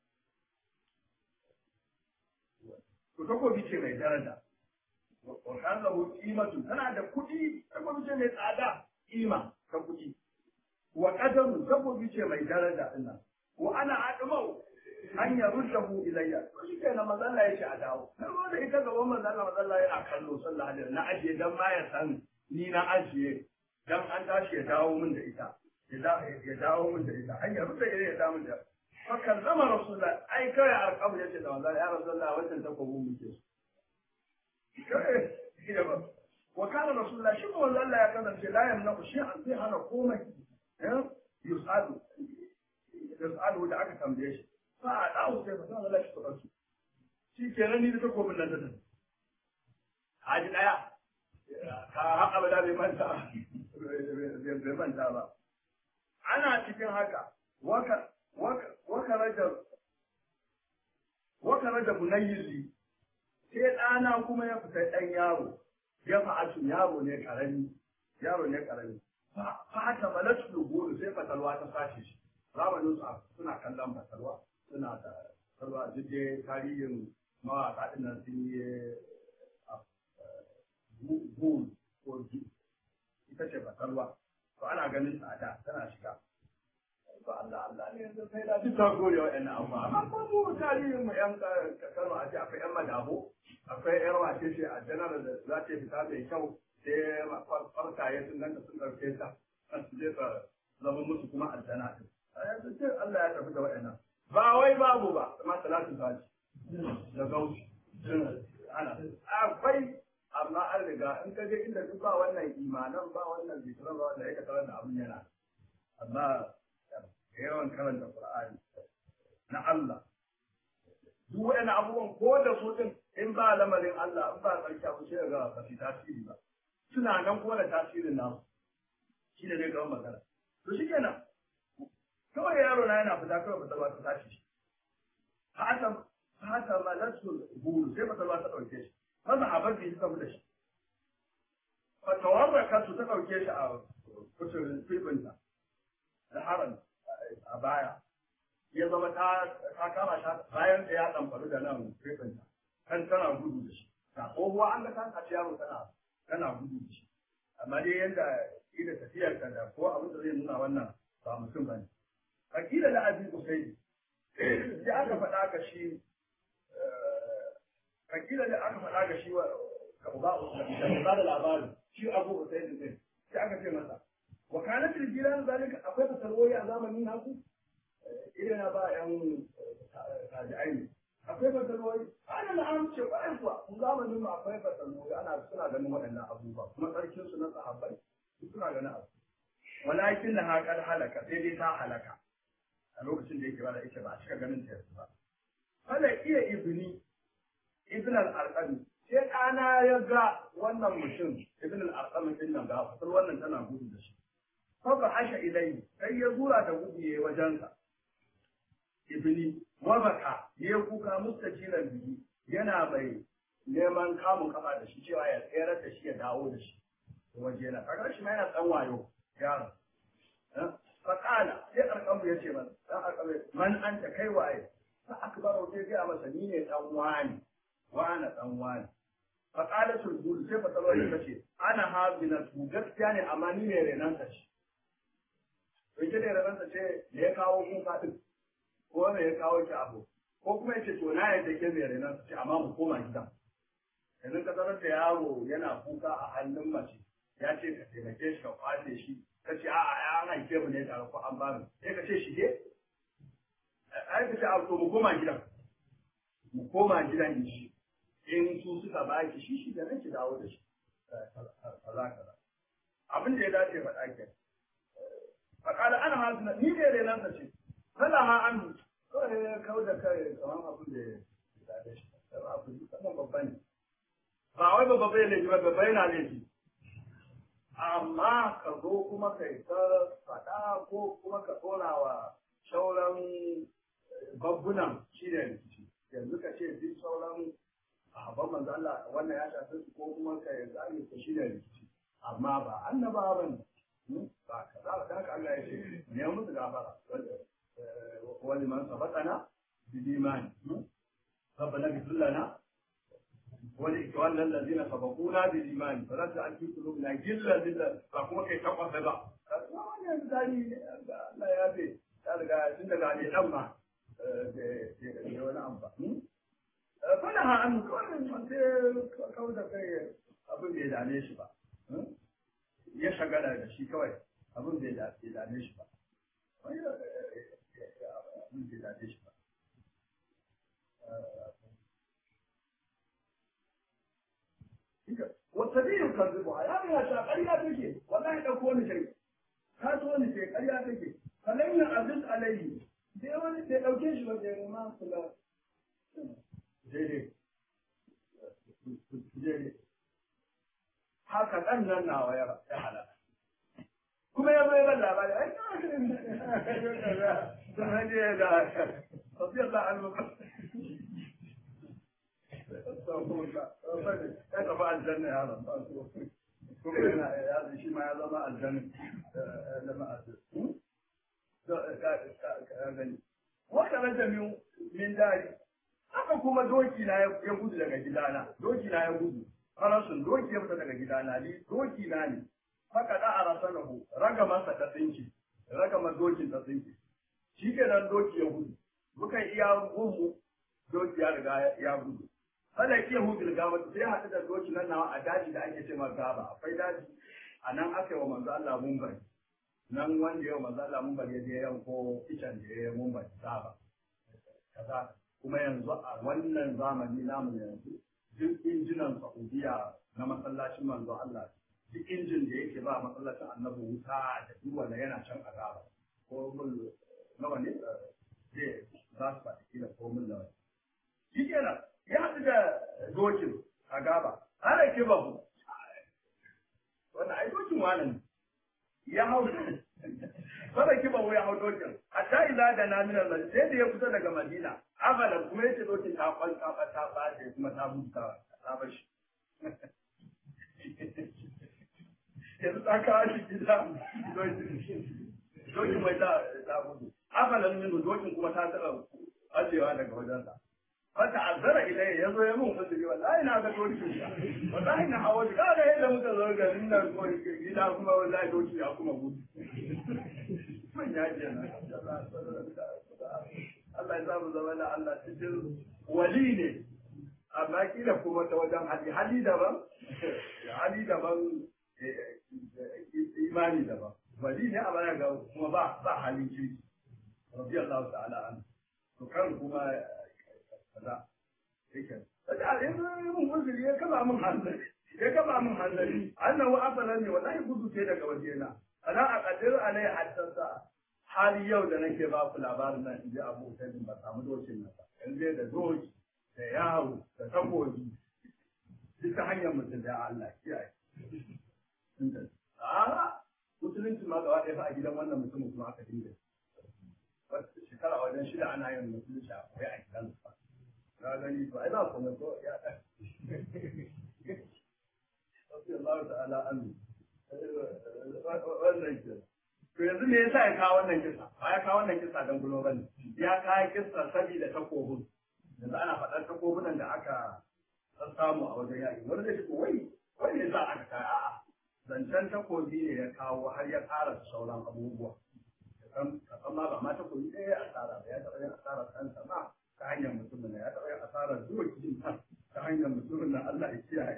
A: to takobi ce mai daraja wa kan lahu qimatu tana da kuɗi takobi ce mai tsada kima ta kuɗi wa qadamu takobi ce mai daraja ina wa ana admau an yaruddahu ilayya to shi kenan manzo Allah ya ce a dawo na zo da ita gaban manzo Allah manzo Allah yana kallo sallallahu alaihi na ajiye dan ma ya san ni na ajiye dan an tashi ya dawo min da ita ya dawo min da ita an yarudda ilayya ya dawo min da fa kallama rasulullah ai kai alqabu yace da manzo ya rasulullah wannan takobi muke so wa kana rasulullah shi manzo Allah ya kasance la yamna shi an sai hana komai yusadu yas'alu da aka tambaye shi fa a dawo sai fa sanar da shi kuɗin shi kenan ni da takobin nan da nan haji daya ka haka ba da bai manta bai manta ba ana cikin haka waka waka waka rajar waka rajar bunayyili sai ɗana kuma ya fita ɗan yaro ya fa'atu yaro ne karami yaro ne karami fa ta malatu gudu sai fatalwa ta sace shi zamanin su suna kallon fatalwa suna da fatalwa duk dai tarihin mawaƙa ɗin nan sun yi gul ko ju ita ce fatalwa to ana ganin ta da tana shiga to Allah Allah ne yanzu sai da duk ta gore wa ƴan amma amma ko mu tarihin mu ƴan Kano a ce akwai ƴan madabo akwai ƴar wace ce a janar da za ta fita mai kyau sai farkaye sun ganta sun ɗauke ta kan su je ka zama musu kuma aljana din yanzu ce Allah ya tafi da waɗannan ba wai babu ba amma salatu faji da gauci ana akwai amma an riga in ka je inda duk ba wannan imanan ba wannan zikiran ba wanda ya tarar da abin yana amma yawan karanta Qur'ani na Allah duk waɗannan abubuwan ko da su din in ba lamarin Allah in ba tsarki abu sai ga ba su tasiri ba suna nan kuma da tasirin nasu shi ne zai kawo magana to shi kenan kawai yaro na yana fita kawai fatalwa ta tashi shi fata fata malatu buru sai fatalwa ta ɗauke shi maza a bar shi saboda shi fatawar kansu ta ɗauke shi a kusurin filbinta da haram a baya ya zama ta kama shi bayan da ya ɗamfaru da nan filbinta kan tana gudu da shi na tsohuwa an ga ta kaci yaro tana tana gudu da shi amma dai yadda ida tafiyar ka da ko abin da zai nuna wannan ba mutum ba ne akila da abin usaidi ya aka faɗa ka shi akila da aka faɗa ka shi wa ka uba usaidi da ba da labarin shi abu usaidi din sai aka ce masa wa kana fil jiran zalika akwai fasarwoyi a zamanin naku idan na ba yan tabi'ai ne akwai fasarwoyi ana na an ce ba kuwa kun zamanin mu akwai fasarwoyi ana suna ganin waɗannan abubuwa kuma tsarkin su na sahabbai suna ganin abu walakin na haƙar halaka sai dai ta halaka a lokacin da yake ba da ita ba a cika ganin ta yanzu ba fala iya ibni ibn al-arqami sai ɗana ya ga wannan mutum ibn al-arqami din nan ga fasar wannan tana gudu da shi fa ba hasha ilai sai ya zura da gudu yayi wajensa ibni wa baka ya kuka mustajilan bihi yana mai neman kamun kafa da shi cewa ya tsayar da shi ya dawo da shi waje na kaga shi ma yana dan wayo yaron faƙala sai alƙamu ya ce man dan alƙamu man an ta kai waye fa akbaru sai ga masa ni ne dan wani wani dan wani faƙala sulbul sai fa tsaro ya ce ana habina tu gaskiya ne amma ni ne renan ta ce to ita ne renan ta ce me ya kawo kuka din ko me ya kawo ki abu ko kuma yace to na yadda ke mai renan ta ce amma mu koma gida yanzu ka tarar da yaro yana kuka a hannun mace ya ce ka taimake shi ka kwace shi ka ce a'a ya an haife mu ne tare ko an bani sai ka ce shige ai ka ce a to mu koma gidan mu koma gidan shi in su suka ba ki shi shi da nake dawo da shi kaza kaza abin da ya dace faɗa ke faƙala ana hasina ni ne renan ta ce kala ha an kawai ya kawo da kai kamar abin da ya dace shi kamar abin da kamar babba ne ba wai babba bai laifi ba babba yana laifi amma ka zo kuma kai ta faɗa ko kuma ka tsora wa sauran babbunan shi ne rikici yanzu ka ce duk sauran sahabban manzo Allah wannan ya shafi su ko kuma ka yanzu an yi shi ne rikici amma ba annaba ba ne ba ka za ka haka Allah ya ce ne musu gafara wani man sabatana bil imani ربنا اغفر لنا ولإخواننا الذين سبقونا بالإيمان فلا تجعل في قلوبنا غلا لله فكما كي تقوى سبا wani yanzu dani Allah ya ce ya riga tun daga ne dan ma da wani amfani fana ha an kawai sai kawai da kai abin da ya dame shi ba ya shagala da shi kawai abin da ya dame shi ba abin da ya dame shi ba wata biyu kan zuba ya ya sha ƙarya take wallahi ɗauko ni kai ka so ni kai ƙarya take sannan yin aziz alayhi sai wani sai ɗauke shi wanda ya ma su ga daidai daidai haka ɗan nan nawa ya halaka kuma ya bai ban labari ai sun hanyar da tafiyar da almuka ya tafi aljanna ya ran kuma yana ya shi ma ya zama aljanna zama aljanna wata ranta min dari haka kuma doki na ya gudu daga gidana doki na ya gudu farasun doki ya fita daga gidana ni doki na ne haka da a rasanahu raga masa ta tsinki raga ma dokin ta tsinki shi ke nan doki ya gudu mukan iya gumu doki ya riga ya gudu Fala ke hudul gaba sai haɗu da doki nan nawa a daji da ake ce gaba akwai daji a nan aka yi wa manzo Allah mumbai nan wanda ya wa manzo Allah mumbai ya je yanko icen da ya yi mumbai gaba kaza kuma yanzu a wannan zamani namu yanzu duk injinan Saudiya na masallacin manzo Allah duk injin da yake ba masallacin annabi wuta da duk wanda yana can a gaba ko mun nawa ne zai za su faɗi kila ko mun nawa shi kenan ya haɗu da dokin a gaba ana ke babu wanda ai dokin wani ya hau sada ki babu ya hau dokin hatta ila da na minar nan sai da ya kusa daga madina abala kuma yace dokin ta kwan ta ba ta ba kuma ta buta ta bashi yanzu ta kawo shi gida dokin mai ta ta budu abalan minu dokin kuma ta taɓa ajewa daga wajensa fata azara ilai ya zo ya mun uzuri wallahi na ga dokin sa wallahi na hawa ga ga yadda muka zo garin nan ko gida kuma wallahi doki ya kuma gudu mun ya ji na Allah ya samu zama da Allah cikin wali ne amma kila kuma ta wajen hali hali daban hali daban imani daban wali ne amma ga kuma ba ba halin kirki rabbi Allah ta'ala an to kan kuma kaza yake kaga a yanzu mun uzuri ya kama mun hanzari ya kama mun hanzari annahu asalan ne wallahi gudu ce daga wajena ana a kadir alai haddasa hali yau da nake ba ku labarin nan inji abu ta ba samu dokin nan ba yanzu da doki da yaro da takobi duk ta hanyar mutum da Allah kiyaye a musulunci ma gaba ɗaya fa a gidan wannan mutumin kuma aka dinga shekara wajen shida ana yin musulunci a koyi a gidansu ba ka gani to ai za ku mai ko ya ɗan Wasu Allah ta'ala an wannan ke. To yanzu me yasa ya kawo wannan kisa? Ba ya kawo wannan kisa don gulo bane. Ya kawo kisa saboda takobin. Yanzu ana faɗar takobunan da aka samu a wajen yaƙi. Wani zai ce wai wai ne za a ka a'a. Zancen takobi ne ya kawo har ya ƙara sauran abubuwa. Kasan ma ba ma takobi ɗaya ya asara ba ya taɓa yin asarar kansa ma ta hanyar mutumin ya taɓa yin asarar zuwa cikin ta ta hanyar mutumin na Allah ya kiyaye.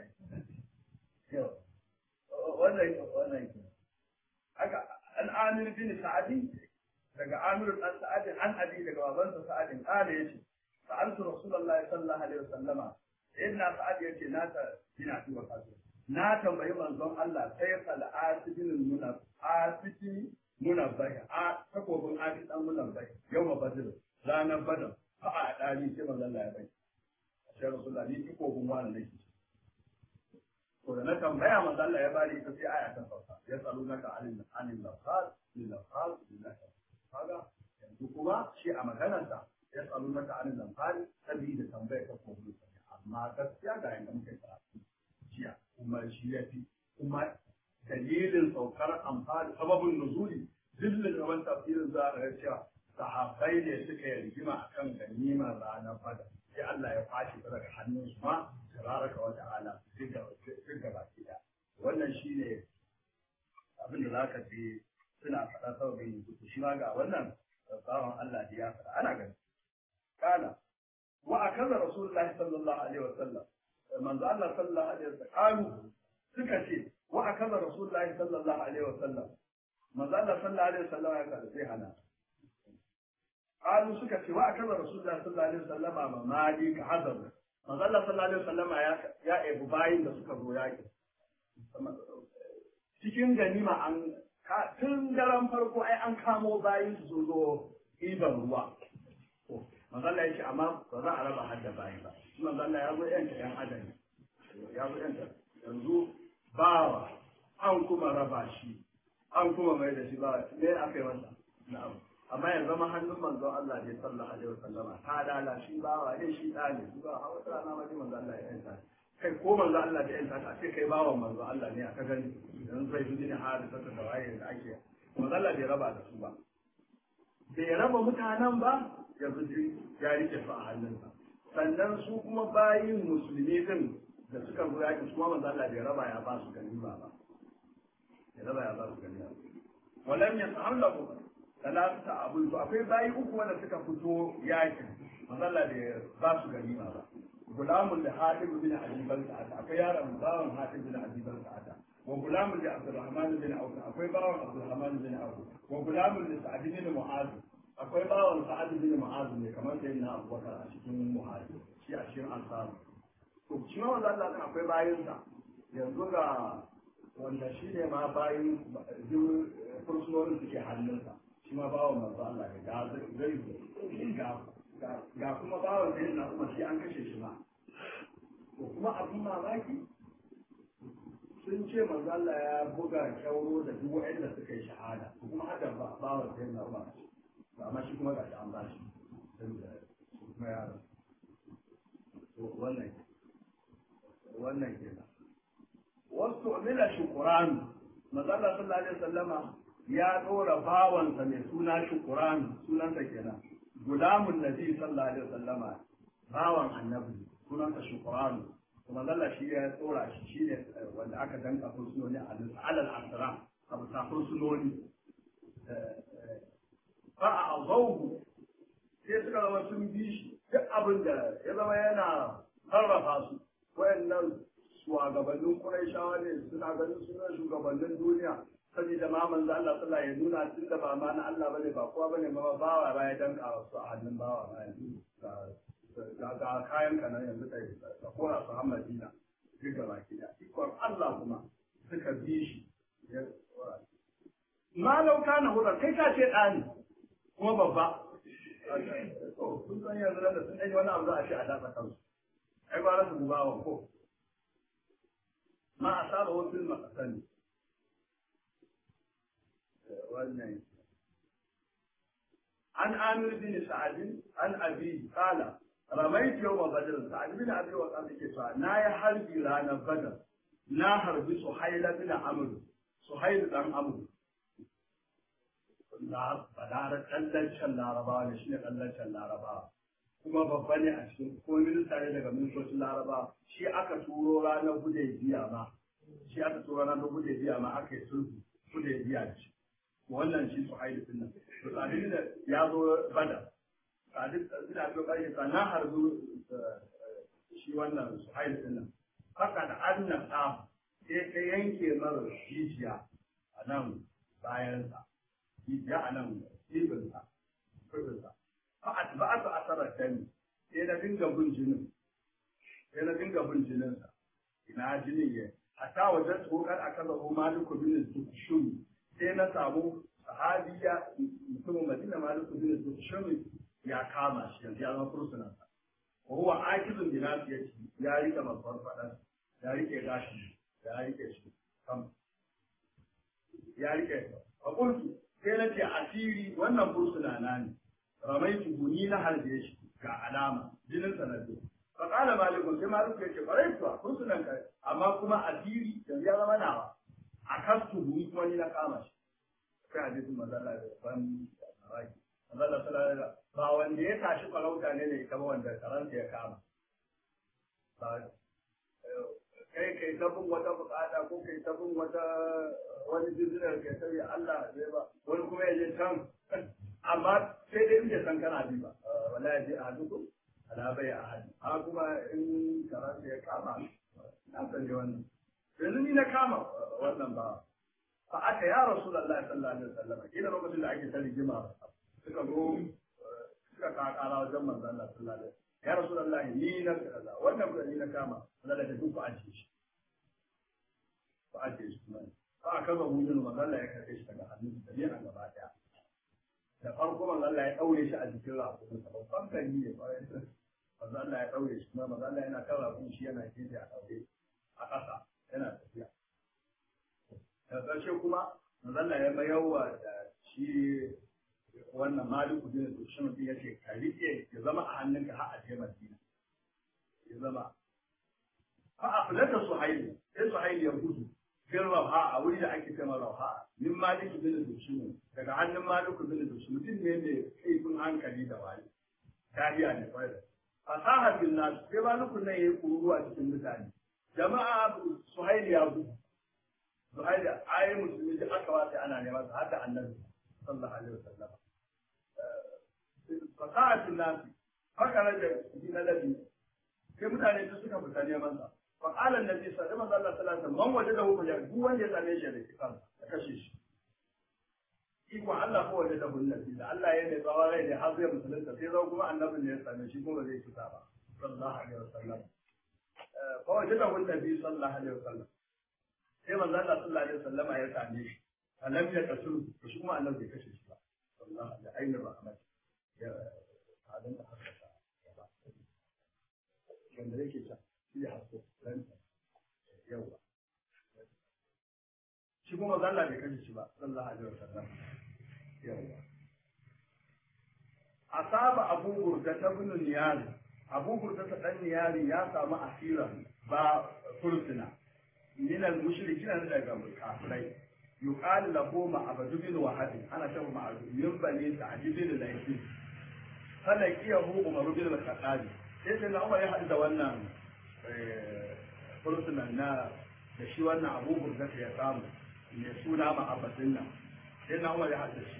A: Wannan wannan ke. Haka an amir bin sa'adi daga Amir dan Sa'ad an abi daga babansa Sa'ad kale yace sa'altu Rasulullahi sallallahu alaihi wasallama inna Sa'ad yace na ta ina tuwa kasu na tambayi manzon Allah sai fal asibin munaf asibin munabbai a takobin asi dan munabbai yau badr ranar badr fa a dani sai manzon Allah ya bai sai Rasulullahi ni takobin wani nake to da na tambaya manzo Allah ya bari ita sai aya ta sauka ya tsaro naka anil anil lafaz lil lafaz lillahi kaga yanzu kuma shi a maganarsa ya tsaro naka anil lafaz sabida tambaya ta ko amma gaskiya ga yanda muke karatu jiya kuma shi ya fi kuma dalilin saukar amfani sababin nuzuli dillin gaban tafsirin za a ga cewa sahabbai ne suka yi rigima akan ganimar ranar badar sai Allah ya fashi ta daga hannun su ma tabaraka wa ta'ala duk da baki da wannan shine abin da zaka ji suna faɗa sababin yanzu shi ma ga wannan tsawon Allah da ya faɗa ana gani kana wa akaza rasulullahi sallallahu alaihi wa sallam manzo Allah sallallahu alaihi wa sallam suka ce wa akaza rasulullahi sallallahu alaihi wa sallam manzo Allah sallallahu alaihi wa sallam ya kada sai hana قالوا suka ce wa akaza rasulullahi sallallahu alaihi wasallama ma mali ka hazar manzo Allah sallallahu alaihi wasallama ya ya ebu bayin da suka zo yaki cikin ganima an tun daren farko ai an kamo bayin su zo iban ruwa manzo Allah ya ce amma ba za a raba hadda bayi ba manzo Allah ya zo yanta yan adam ya zo yanta yanzu bawa an kuma raba shi an kuma mai da shi ba me aka yi masa na'am amma yanzu zama hannun manzon Allah ne sallallahu alaihi wasallama ta dala shi bawa ne shi da ne ba a wata rana ma manzon Allah ya yanta kai ko manzon Allah da yanta ta ce kai bawan manzon Allah ne aka gani yanzu zai yi ne hadisa ta waye da ake manzon Allah bai raba da su ba bai raba mutanen ba yanzu ya rike su a hannunsa sannan su kuma bayin musulmi din da suka zo yaki su kuma manzon Allah bai raba ya ba su ganima ba bai raba ya ba su ganima walam yas'alahu talata abun to akwai bayi uku wanda suka fito yakin mazalla da ba su ganima ba gulamun da hatib bin abiban sa'ata akwai yaron bawan hatib bin abiban sa'ata wa gulamun da abdurrahman bin auf akwai bawan abdurrahman bin auf wa gulamun da sa'ad bin mu'az akwai bawan sa'ad bin mu'az ne kamar sai na abubakar a cikin mu'az shi a cikin ansar to shi ma wanda Allah akwai bayinsa yanzu ga wanda shi ne ma bayin fursunonin suke hannunsa shi ma bawan manzo Allah ne ga zai ga ga kuma bawan da yana kuma shi an kashe shi ma to kuma abin mamaki sun ce manzo Allah ya buga kyauro da duk waɗanda suka yi shahada to kuma haka bawan da yana kuma amma shi kuma ga shi an ba shi kuma ya to wannan wannan kenan wasu umila shukuran manzo Allah sallallahu alaihi wasallama ya ɗora bawansa mai suna shukuran sunansa kenan gulamun nabi sallallahu alaihi wasallama bawan annabi sunansa shukuran kuma zalla shi ya tsora shi shi ne wanda aka danka fursunoni a alal asra a bisa fursunoni fa a azauhu sai suka zama sun bi shi duk abin da ya zama yana sarrafa su wayannan shugabannin Qurayshawa ne suna ganin sunan shugabannin duniya saboda ma manzo Allah sallallahu ya nuna tun da ba ma na Allah bane ba kowa bane ma bawa ba ya danka wasu a hannun bawa ba yanzu ga ga kayan ka nan yanzu kai ka kora su har Madina duk da baki da ikon Allah kuma suka bi shi ma lau kana hura kai ka ce ɗani kuma babba kun san yanzu da sun ɗanyi wani abu za a ce a datsa kansu ai ba su bugawa ko ma a saba wasu makasani wannan an amir bin sa'ad an abi qala ramait yawm badr sa'ad bin abi wa qala ke cewa na ya harbi ranar badr na harbi suhaila bin amr suhail dan amr la badara kallancin larabawa ne shine kallancin larabawa kuma babba ne a cikin ko minista ne daga ministocin laraba shi aka turo ranar gude biya ma shi aka turo ranar gude biya ma aka yi sulhu gude biya da shi wannan shi su haidu din nan to tsadin da ya zo bada tsadin da zo ƙarshe ta na harzu shi wannan su haidu din nan haka da annan ɗa sai ta yanke mara jijiya a nan bayansa jijiya a nan ibinsa ibinsa fa atba'atu asarar dani sai na dinga bin jinin sai na dinga bin jininsa ina jinin ya hatta wajen tsokar a kan zaɓo maliku bin dukushumi sai na samu sahabiya mutumin madina maliku bin dukushumi ya kama shi yanzu ya zama fursunansa wa huwa akizun bi nasiyati ya rike babban fadan ya rike gashi ya rike shi kam ya rike a kuntu sai na ce asiri wannan fursuna na ne ramaitu ni na harbe shi ga alama jinin sanadu fa qala malikun sai maliku ya ce kwarai kuwa fursunan ka amma kuma asiri yanzu ya zama nawa a kastu ni kuma ni na kama shi sai hadisin manzo Allah ya ban mamaki Allah sallallahu alaihi ba wanda ya tashi farauta ne ne kama wanda karanta ya kama ba kai kai ta bin wata bukata ko kai ta bin wata wani business kai ta Allah zai ba wani kuma ya je can amma sai dai in san kana bi ba wala ya je a hadu ala bai a hadu a kuma in karanta ya kama na sani wannan yanzu ni na kama wannan ba fa aka ya rasulullahi sallallahu alaihi wasallam ina lokacin da ake ta rigima suka zo suka kakara wajen manzon Allah sallallahu alaihi ya rasulullahi ni na kaza wannan kuma ni na kama Allah da duk ku ajiye shi ku ajiye shi kuma fa aka zo mun yin manzon Allah ya karbe shi daga hannun da yana gaba daya da farko manzon Allah ya daure shi a jikin rakun sa babban gani ne manzon Allah ya daure shi kuma manzon Allah yana kan rakun shi yana gefe a daure a ƙasa yana tafiya da ƙarshe kuma manzon Allah ya mayawa da shi wannan maliku bin dushin ya ce ka rike ya zama a hannunka har a je madina ya zama fa aflata suhayl sai suhayl ya gudu fil rawha a wuri da ake cewa rawha min maliku bin dushin daga hannun maliku bin dushin mutum ne mai kaifin hankali da wani kariya ne kawai da fasaha bin nas sai maliku nan yayi kururuwa cikin mutane jama'a suhayl ya gudu suhayl ayi musulmi da aka wata ana neman sa har da annabi sallallahu alaihi wasallam fasa'atin nasi haka na da na labi sai mutane su suka fita neman sa fa qala annabi sallallahu alaihi wasallam man wajada hu ya duk wanda ya same shi da kisan ya kashe shi iko Allah ko waje da nabi da Allah ya ne tsawon rai da har zai musulunta sai zo kuma annabin ne ya same shi kuma zai kisa ba sallallahu alaihi wasallam fa waje da nabi sallallahu alaihi wasallam sai manzo Allah sallallahu alaihi wasallam ya same shi annabi ya kasu shi kuma annabi ya kashe shi ba sallallahu alaihi ainihin rahmat ya halin da haka ta ba wanda yake ta shi ya haso ranta yawa shi kuma zalla bai kashe shi ba sallallahu alaihi wasallam yawa asaba abu burda ta bin niyari abu burda ta dan niyari ya samu asira ba fursuna min al-mushrikin daga kafirai yuqal lahu ma'abad bin wahab ana cewa ma'abad min bani ta'jib bin laifi falakiyahu umar bin al-khattab sai sai na umar ya hadu da wannan fursunan na da shi wannan abu burda ya samu mai suna ma'abadin nan sai na umar ya hadu shi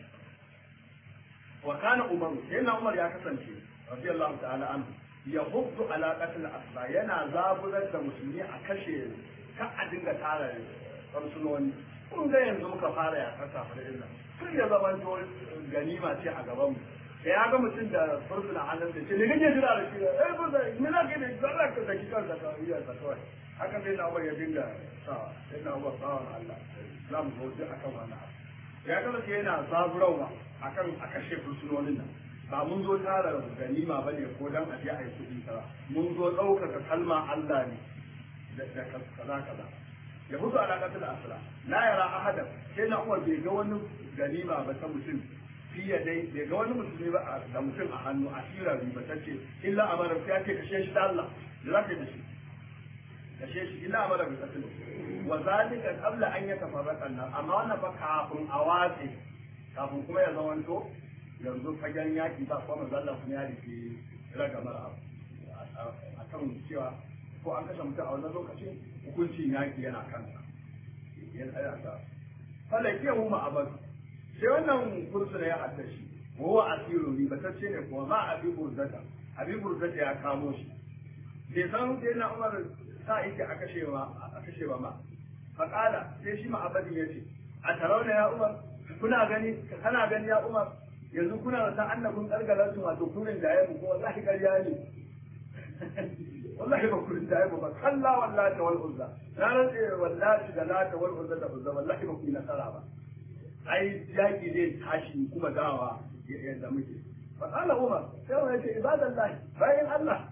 A: wa kana umar sai na umar ya kasance radiyallahu ta'ala anhu ya hubdu ala qatl asba yana zaburar da musulmi a kashe kan a dinga tara fursunoni kun ga yanzu muka fara ya kasa fara illa kun ya zama to ganima ce a gaban mu da ya ga mutum da fursuna hannun da ce ne kake jira da shi eh ba da me za ka yi zalla ka saki kanka ka yi ta kawai haka sai na ya dinga sawa sai na ubar sawan Allah za mu zo akan wannan abu ya kasance yana zaburawa akan a kashe fursunonin nan ba mun zo tara ganima bane ko dan a je a yi kuɗi kaza mun zo ɗaukaka kalma Allah ne da kaza kaza ya hudu alaƙatul asra la yara ahadan sai na uwar bai ga wani ganima ba ta mutum fiye dai bai ga wani musulmi ba da mutum a hannu a shira riba ta ce illa amara ya ce kashe shi da Allah da za ka yi da shi kashe shi illa amara bi katil wa zalika qabla an yatafarraqa an amma wannan fa kafin a watse kafin kuma ya zamanto yanzu fagen yaki ba kuma manzo Allah kuma ya rike ragamar abu akan cewa ko an kashe mutum a wannan lokacin hukuncin yaƙi yana kansa ya tsaya ta falake hu ma'abad sai wannan fursuna ya hadda shi wa huwa asiru ribatacce ne kuma ma abi burzata abi burzata ya kamo shi bai san sai na umar sa yake a kashe ma a kashe ba ma faqala sai shi ma'abadin ya ce a tarauna ya umar kuna gani kana gani ya umar yanzu kuna da san annabin kargalar su wato kurin da yayin ko wallahi ƙarya ne wallahi ba kurin da yayin ba kalla wallahi wal uzza na rantse wallahi da lata wal uzza da uzza wallahi ba ku yi nasara ba ai yaki zai tashi kuma dawa yadda muke fa qala umar sai wani ce ibadallahi bayan Allah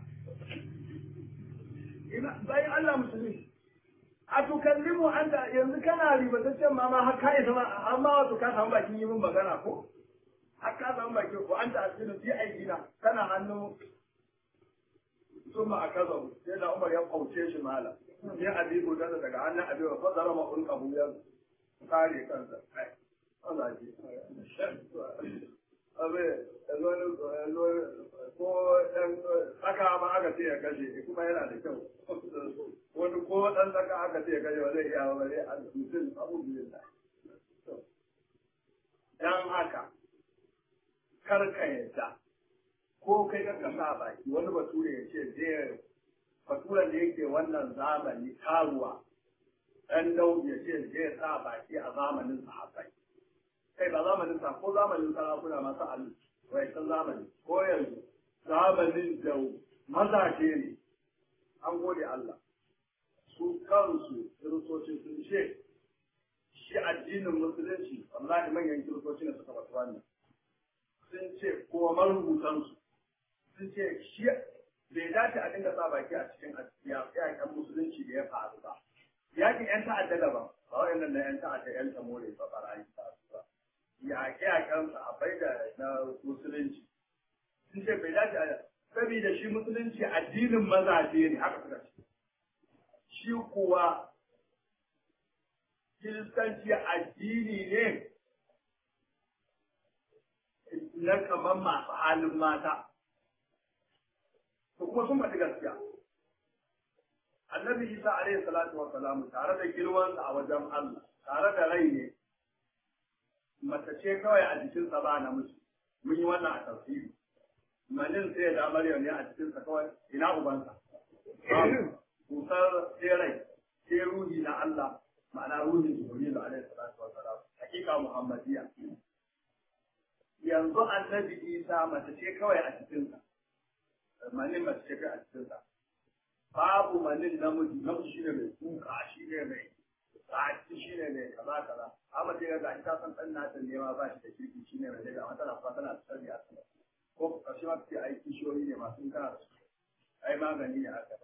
A: bayan Allah musulmi a tukallimu an da yanzu kana ribataccen ma ma har ka isa ma har ma wato ka samu bakin yi min magana ko har ka samu bakin ko an ta asirin fi aikina kana hannu sun ma a kaza sai da umar ya kauce shi mala sai abibu da daga hannun abibu fa zara ma un kabu ya kare kansa ai Allah ji abe ko ɗan tsaka ma aka ce ya kashe kuma yana da kyau wani ko ɗan tsaka aka ce ya kashe ba zai iya ba zai a mutum abubuwan da dan haka karka yadda ko kai ka sa baki wani bature ya ce zai baturen da yake wannan zamani karuwa ɗan daudu ya ce zai sa baki a zamanin sahabbai kai ba zamanin sa ko zamanin sarakuna masu alu wai san zamani ko yanzu zamanin da mazaje ne an gode Allah su kansu kiristoci sun ce shi addinin musulunci wallahi manyan kiristoci ne suka basu wannan sun ce kuma marubutansu sun ce shi bai dace a dinga sa baki a cikin yaƙen musulunci da ya faru ba yaƙin 'yan ta'adda daban ba wa'annan na 'yan ta'adda 'yan tamore ba barayi ba ba yaƙe-yaƙen sahabbai da na musulunci sun ce bai dace a saboda shi musulunci addinin mazaje ne haka suka ce shi kuwa kiristanci addini ne na kamar masu halin mata to kuma sun faɗi gaskiya annabi isa alaihi salatu wa salamu tare da girmansa a wajen allah tare da rai ne mace ce kawai a jikinsa ba namiji mun yi wannan a tafsiri manin sai da maryam ne a jikinsa kawai ina ubansa kusar sai rai sai ruhi na Allah ma'ana ruhin jibrilu alaihi salatu wa salam hakika muhammadiya yanzu annabi isa mace ce kawai a cikinsa manin mace ce kawai a cikinsa babu manin namiji namiji shine mai kuka shine mai sa'adi shine mai kaza kaza amma sai ga ta san dan nata ne ma ba shi da kirki shine mai daga amma tana fata tana tsari a sama ko kashi ma ce ai kishiyoyi ne masu kana da su ai magani ne haka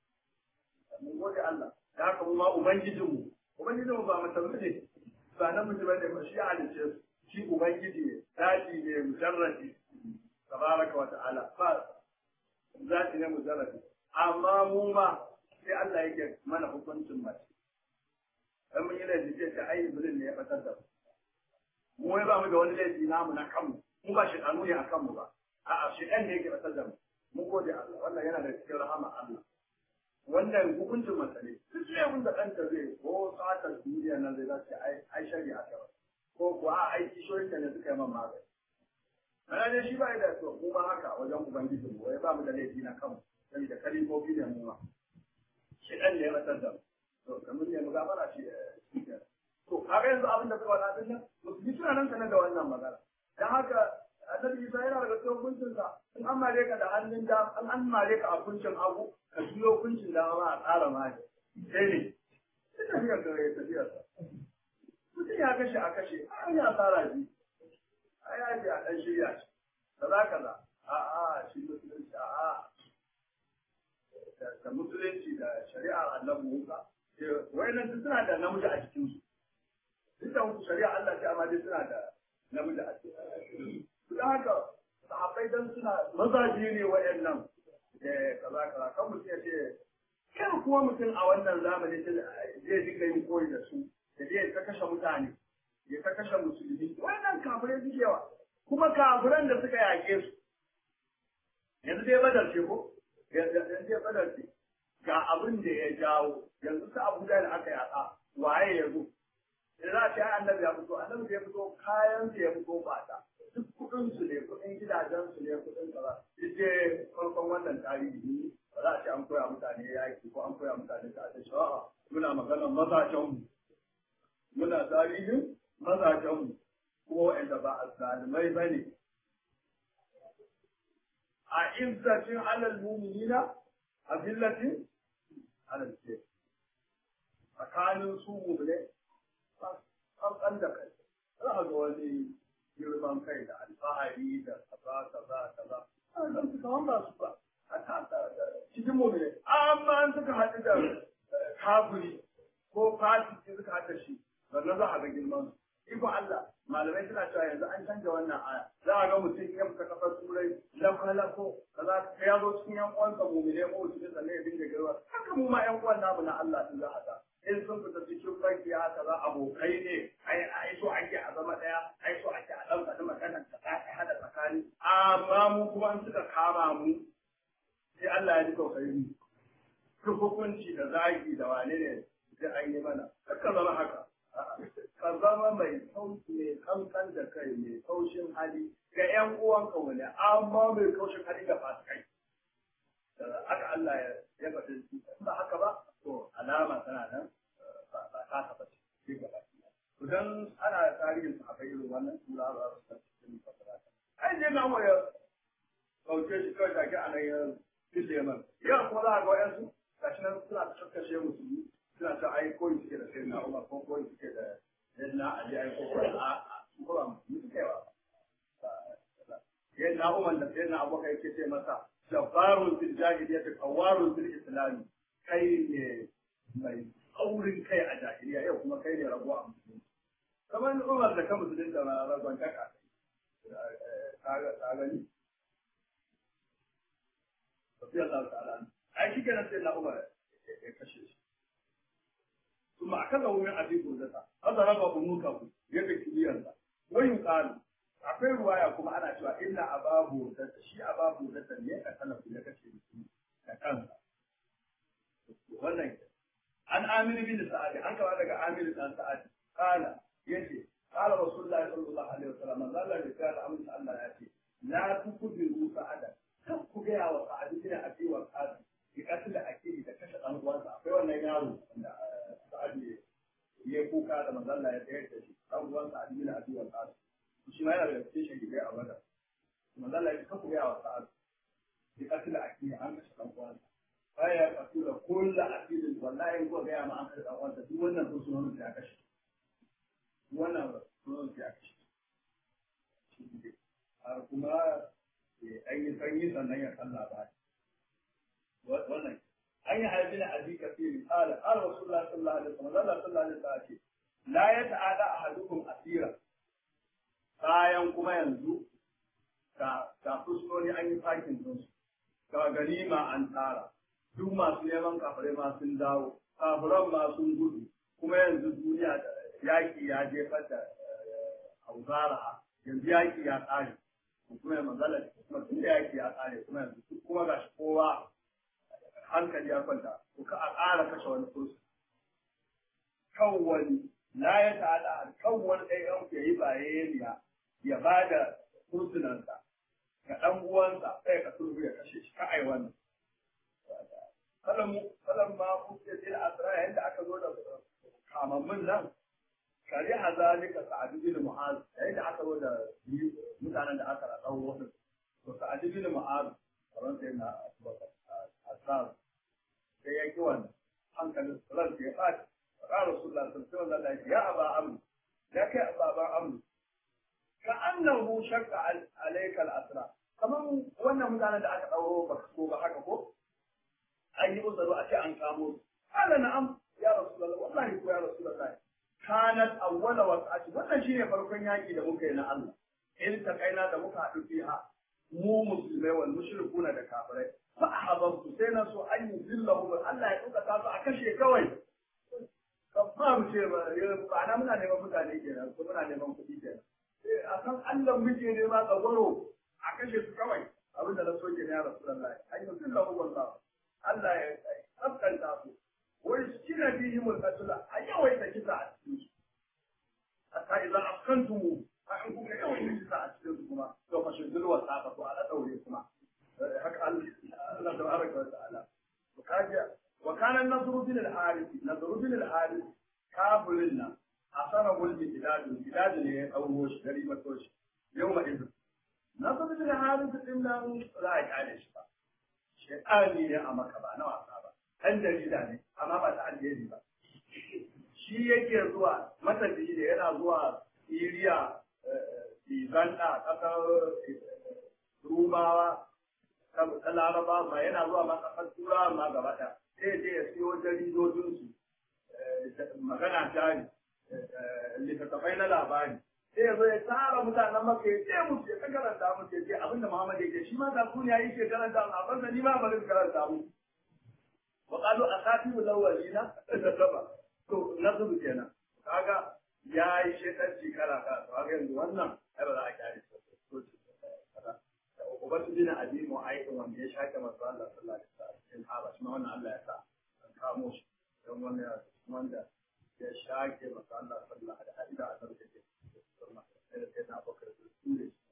A: mun gode Allah da haka mu ma ubangijinmu ubangijinmu ba mutum ne ba namiji bane ba shi halice su shi ubangiji ne zati ne mujarradi tabaraka wa ta'ala ba zati ne mujarradi amma mu ma sai Allah yake mana hukuncin mace dan mun yi laifi sai ta ai iblis ne ya fatar da mu mu ba mu da wani laifi namu na kanmu mu ba shi kanu ne a kanmu ba a'a shi ɗan ne yake fatar da mu mun gode Allah wannan yana da cikin rahama Allah wannan hukuncin mace ne duk sai da ɗanta zai ko tsatar duniya nan zai zace ai ai shari'a ta ba ko kuwa a aiki shoyinta ne suka yi man magani. Ana dai shi ba da to mu ma haka wajen Ubangiji mu wai ba mu da laifi na kanmu saboda kalimofi ne mu ma. Shi ɗan ne ya rasar da mu. To kamar ne mu gafara shi shi To kaga yanzu abin da suka wada din nan musulmi suna nan sanar da wannan magana. Dan haka Annabi Isa yana daga cikin hukuncinsa in an mare ka da hannun da an an mare ka a kuncin hagu ka juyo kuncin da ma a tsara mare. Sai ne. Sai tafiyar da ya tafiyarsa. mutum ya kashe a kashe an ya tsara shi a ya ce a ɗan shirya shi kaza kaza a a shi musulunci a a da musulunci da shari'ar Allah Musa wayannan duk suna da namiji a cikin su duk da musu shari'a Allah ce amma dai suna da namiji a cikin su don haka sahabbai dan suna mazaje ne wayannan da kaza kaza kan mutum ya ce kan kuma mutum a wannan zamani zai dinga yin koyi da su da zai ta kashe mutane ya ta kashe musulmi wannan kafirai suke yawa kuma kafiran da suka yake su yanzu dai badar ce ko yanzu dai badar ce ga abin da ya jawo yanzu ta abu da aka yaka waye ya zo da za a ce annabi ya fito annabi ya fito kayan su ya fito bata duk kudin su ne kudin gidajen su ne kudin kaza duk dai farkon wannan tarihi ba za a ce an koya mutane yaki ko an koya mutane ta ce sha'a muna maganar mazajen mu muna tarihin mazajenmu kuma waɗanda ba a zalimai ba ne a izzatin alal mu'minina a billatin alal kafir tsakanin su mu'mine kan da kai za a ga wani girman kai da alfahari da kaza kaza kaza nan su kawan ba su ba a tasa cikin mu'mine amma an suka haɗu da kafiri ko fasiki suka haɗa shi sannan za a ga girman su Iko Allah, malamai suna cewa yanzu an canja wannan aya. Za a ga mutum ya fita kafar turai, lako kaza ka ya zo cikin yan uwansa mumine ko cikin sannan ya dinga girma. Haka mu ma yan uwan namu na Allah sun za a ga. In sun fita cikin banki haka za abokai ne, ai ai so ake a zama ɗaya, ai so ake a ɗan faɗi maganar ta ɗaya hada tsakani. Amma mu kuma an suka kama mu, sai Allah ya ji tausayi mu. Hukunci da zagi da wane ne sai an yi mana. Haka zama haka. ka zama mai sauki mai kankan da kai mai kaushin hali ga ƴan uwanka wani amma mai kaushin hali ga fasikai haka Allah ya ya faɗi ba haka ba to alama tana nan ba ta taɓa ce ga baki to dan ana tarihin su haka irin wannan sura ba su ta cikin fasara ai je na mu ya kauce shi kawai take a nan ya fice man ya kuma za a ga wa'yansu gashi nan suna ta kakkashe musulmi suna ta ai koyi suke da sai na umar ko koyi suke da yadda ali ai ko koyi a ko ba mu suke ba yadda umar da sai na abokai yake ce masa jabbarun fil jahiliyyah qawarun fil islam kai ne mai aurin kai a jahiliya yau kuma kai ne rago a musulunci kamar umar da kan musulunci da ragon kaka ka gani Tafi Allah ta'ala. Ai shi kenan sai na umar ya kashe shi. ثم أخذه من أبي بردة أضرب أنوكه يبكي ليرضى ويقال akwai ruwaya kuma ana cewa inna ababu da shi ababu da ne ka sanar da kace da kansa wannan an amir bin sa'ad an kawo daga amir dan sa'ad kana yace qala rasulullahi sallallahu alaihi wasallam man zalla da kana amin Allah ya ce la tukubiru sa'ada kan ku ga wa sa'ad bin abi wa qadi bi qatl akili da kashe dan uwansa akwai wannan yaro da sa'ad ya kuka da manzalla ya tsayar da shi dan uwansa Ali bin Abi Waqqas shi ma yana da cikin shi a wada manzalla ya kafa ga wa sa'ad bi qatl akili an kashe dan uwansa baya kasu da kullu akili wallahi ko ga ma an kashe dan uwansa duk wannan sun sunan ya kashe wannan sunan ya kashe har kuma an yi sanyi sannan ya kalla ba wannan an yi haifi na abi kafiri qala qala rasulullah sallallahu alaihi wasallam Allah sallallahu alaihi wasallam ce la yata'ada ahadukum asira bayan kuma yanzu ga ga fuskoni an yi fakin din su ga ganima an tara duk masu neman kafare ma sun dawo kafiran ma sun gudu kuma yanzu duniya da yaki ya jefar da hauzara yanzu yaki ya tsare kuma manzala kuma tun da yaki ya tsare kuma yanzu kuma gashi kowa hankali ya kwanta ko ka a ƙara kashe wani kursu kan wani la ya ta'ala kan wani ɗaya yan ya yi bayaniya ya ba da kursunansa ga ɗan uwansa sai ka sulhu ya kashe shi ka ai wannan kalan kalan ma kuke sai asra yayin da aka zo da kamammin nan kari hazalika sa'ad bin mu'az yayin da aka zo da mutanen da aka raɗau wasu to sa'ad bin mu'az kamar sai na abubakar asrar sai ya ki wannan hankalin ran ya faɗi faɗa rasulullah sallallahu alaihi wasallam ya aba amr ya kai ababan amr ka annahu shakka alayka al-asra kaman wannan mutanen da aka dauro ba ko ba haka ko an yi uzaru a ce an kamo su qala na'am ya rasulullah wallahi ko ya rasulullah kanat awwala waqati wannan shine farkon yaki da muka yi na Allah in ta kaina da muka haɗu fiha mu musulmai wal mushrikuna da kafirai fa ahabbtu sai na so an yi zillahu Allah ya duka su a kashe kawai kan ba mu ce ba ba na muna neman mutane kenan ko muna neman kuɗi kenan a san Allah muke nema tsagwaro a kashe su kawai abinda na so kenan ya rasulullahi an yi zillahu wallahu Allah ya tsafkanta su wai kina bihim al-qatl a yawaita kisa a cikin su hatta idan afkantumu a in kuka yawaita kisa a cikin su kuma to fa shi zulwa ta to ala daure kuma haka Allah tabaraka wa ta'ala to kaje wa kana nasru bin al-harith nasru bin al-harith kafirin nan asara gulbi biladu biladu ne ya dauro shi gari mato shi yau ma izu na san bin harisu din nan za a kyale shi ba shaytani ne a maka ba na wasa ba ɗan jarida ne amma ba ta alheri ba shi yake zuwa matafiyi da yana zuwa Siriya Uganda ƙasar Rumawa ta Laraba ma yana zuwa ma ƙasar Turawa ma gaba ɗaya sai je ya siyo jaridodinsu magana jari littattafai na labari sai ya zo ya tara mutanen maka ya ce musu ya karanta musu ya ce abinda Muhammad yake shi ma zakuni ya yi ke karanta a banza ni ma bari karanta mu wa qalu asatiru lawalina da to nasu kenan kaga ya yi shekarci kala kala to kaga yanzu wannan ai ba za a kyale shi ubatu bin abi mu'ayyid wanda ya shaka masu Allah sallallahu alaihi wasallam cikin haba shi ma wannan Allah ya sa an kamo shi don wannan wanda ya shake masu Allah sallallahu alaihi wasallam da hadida a sarki sai da sai na bakar da su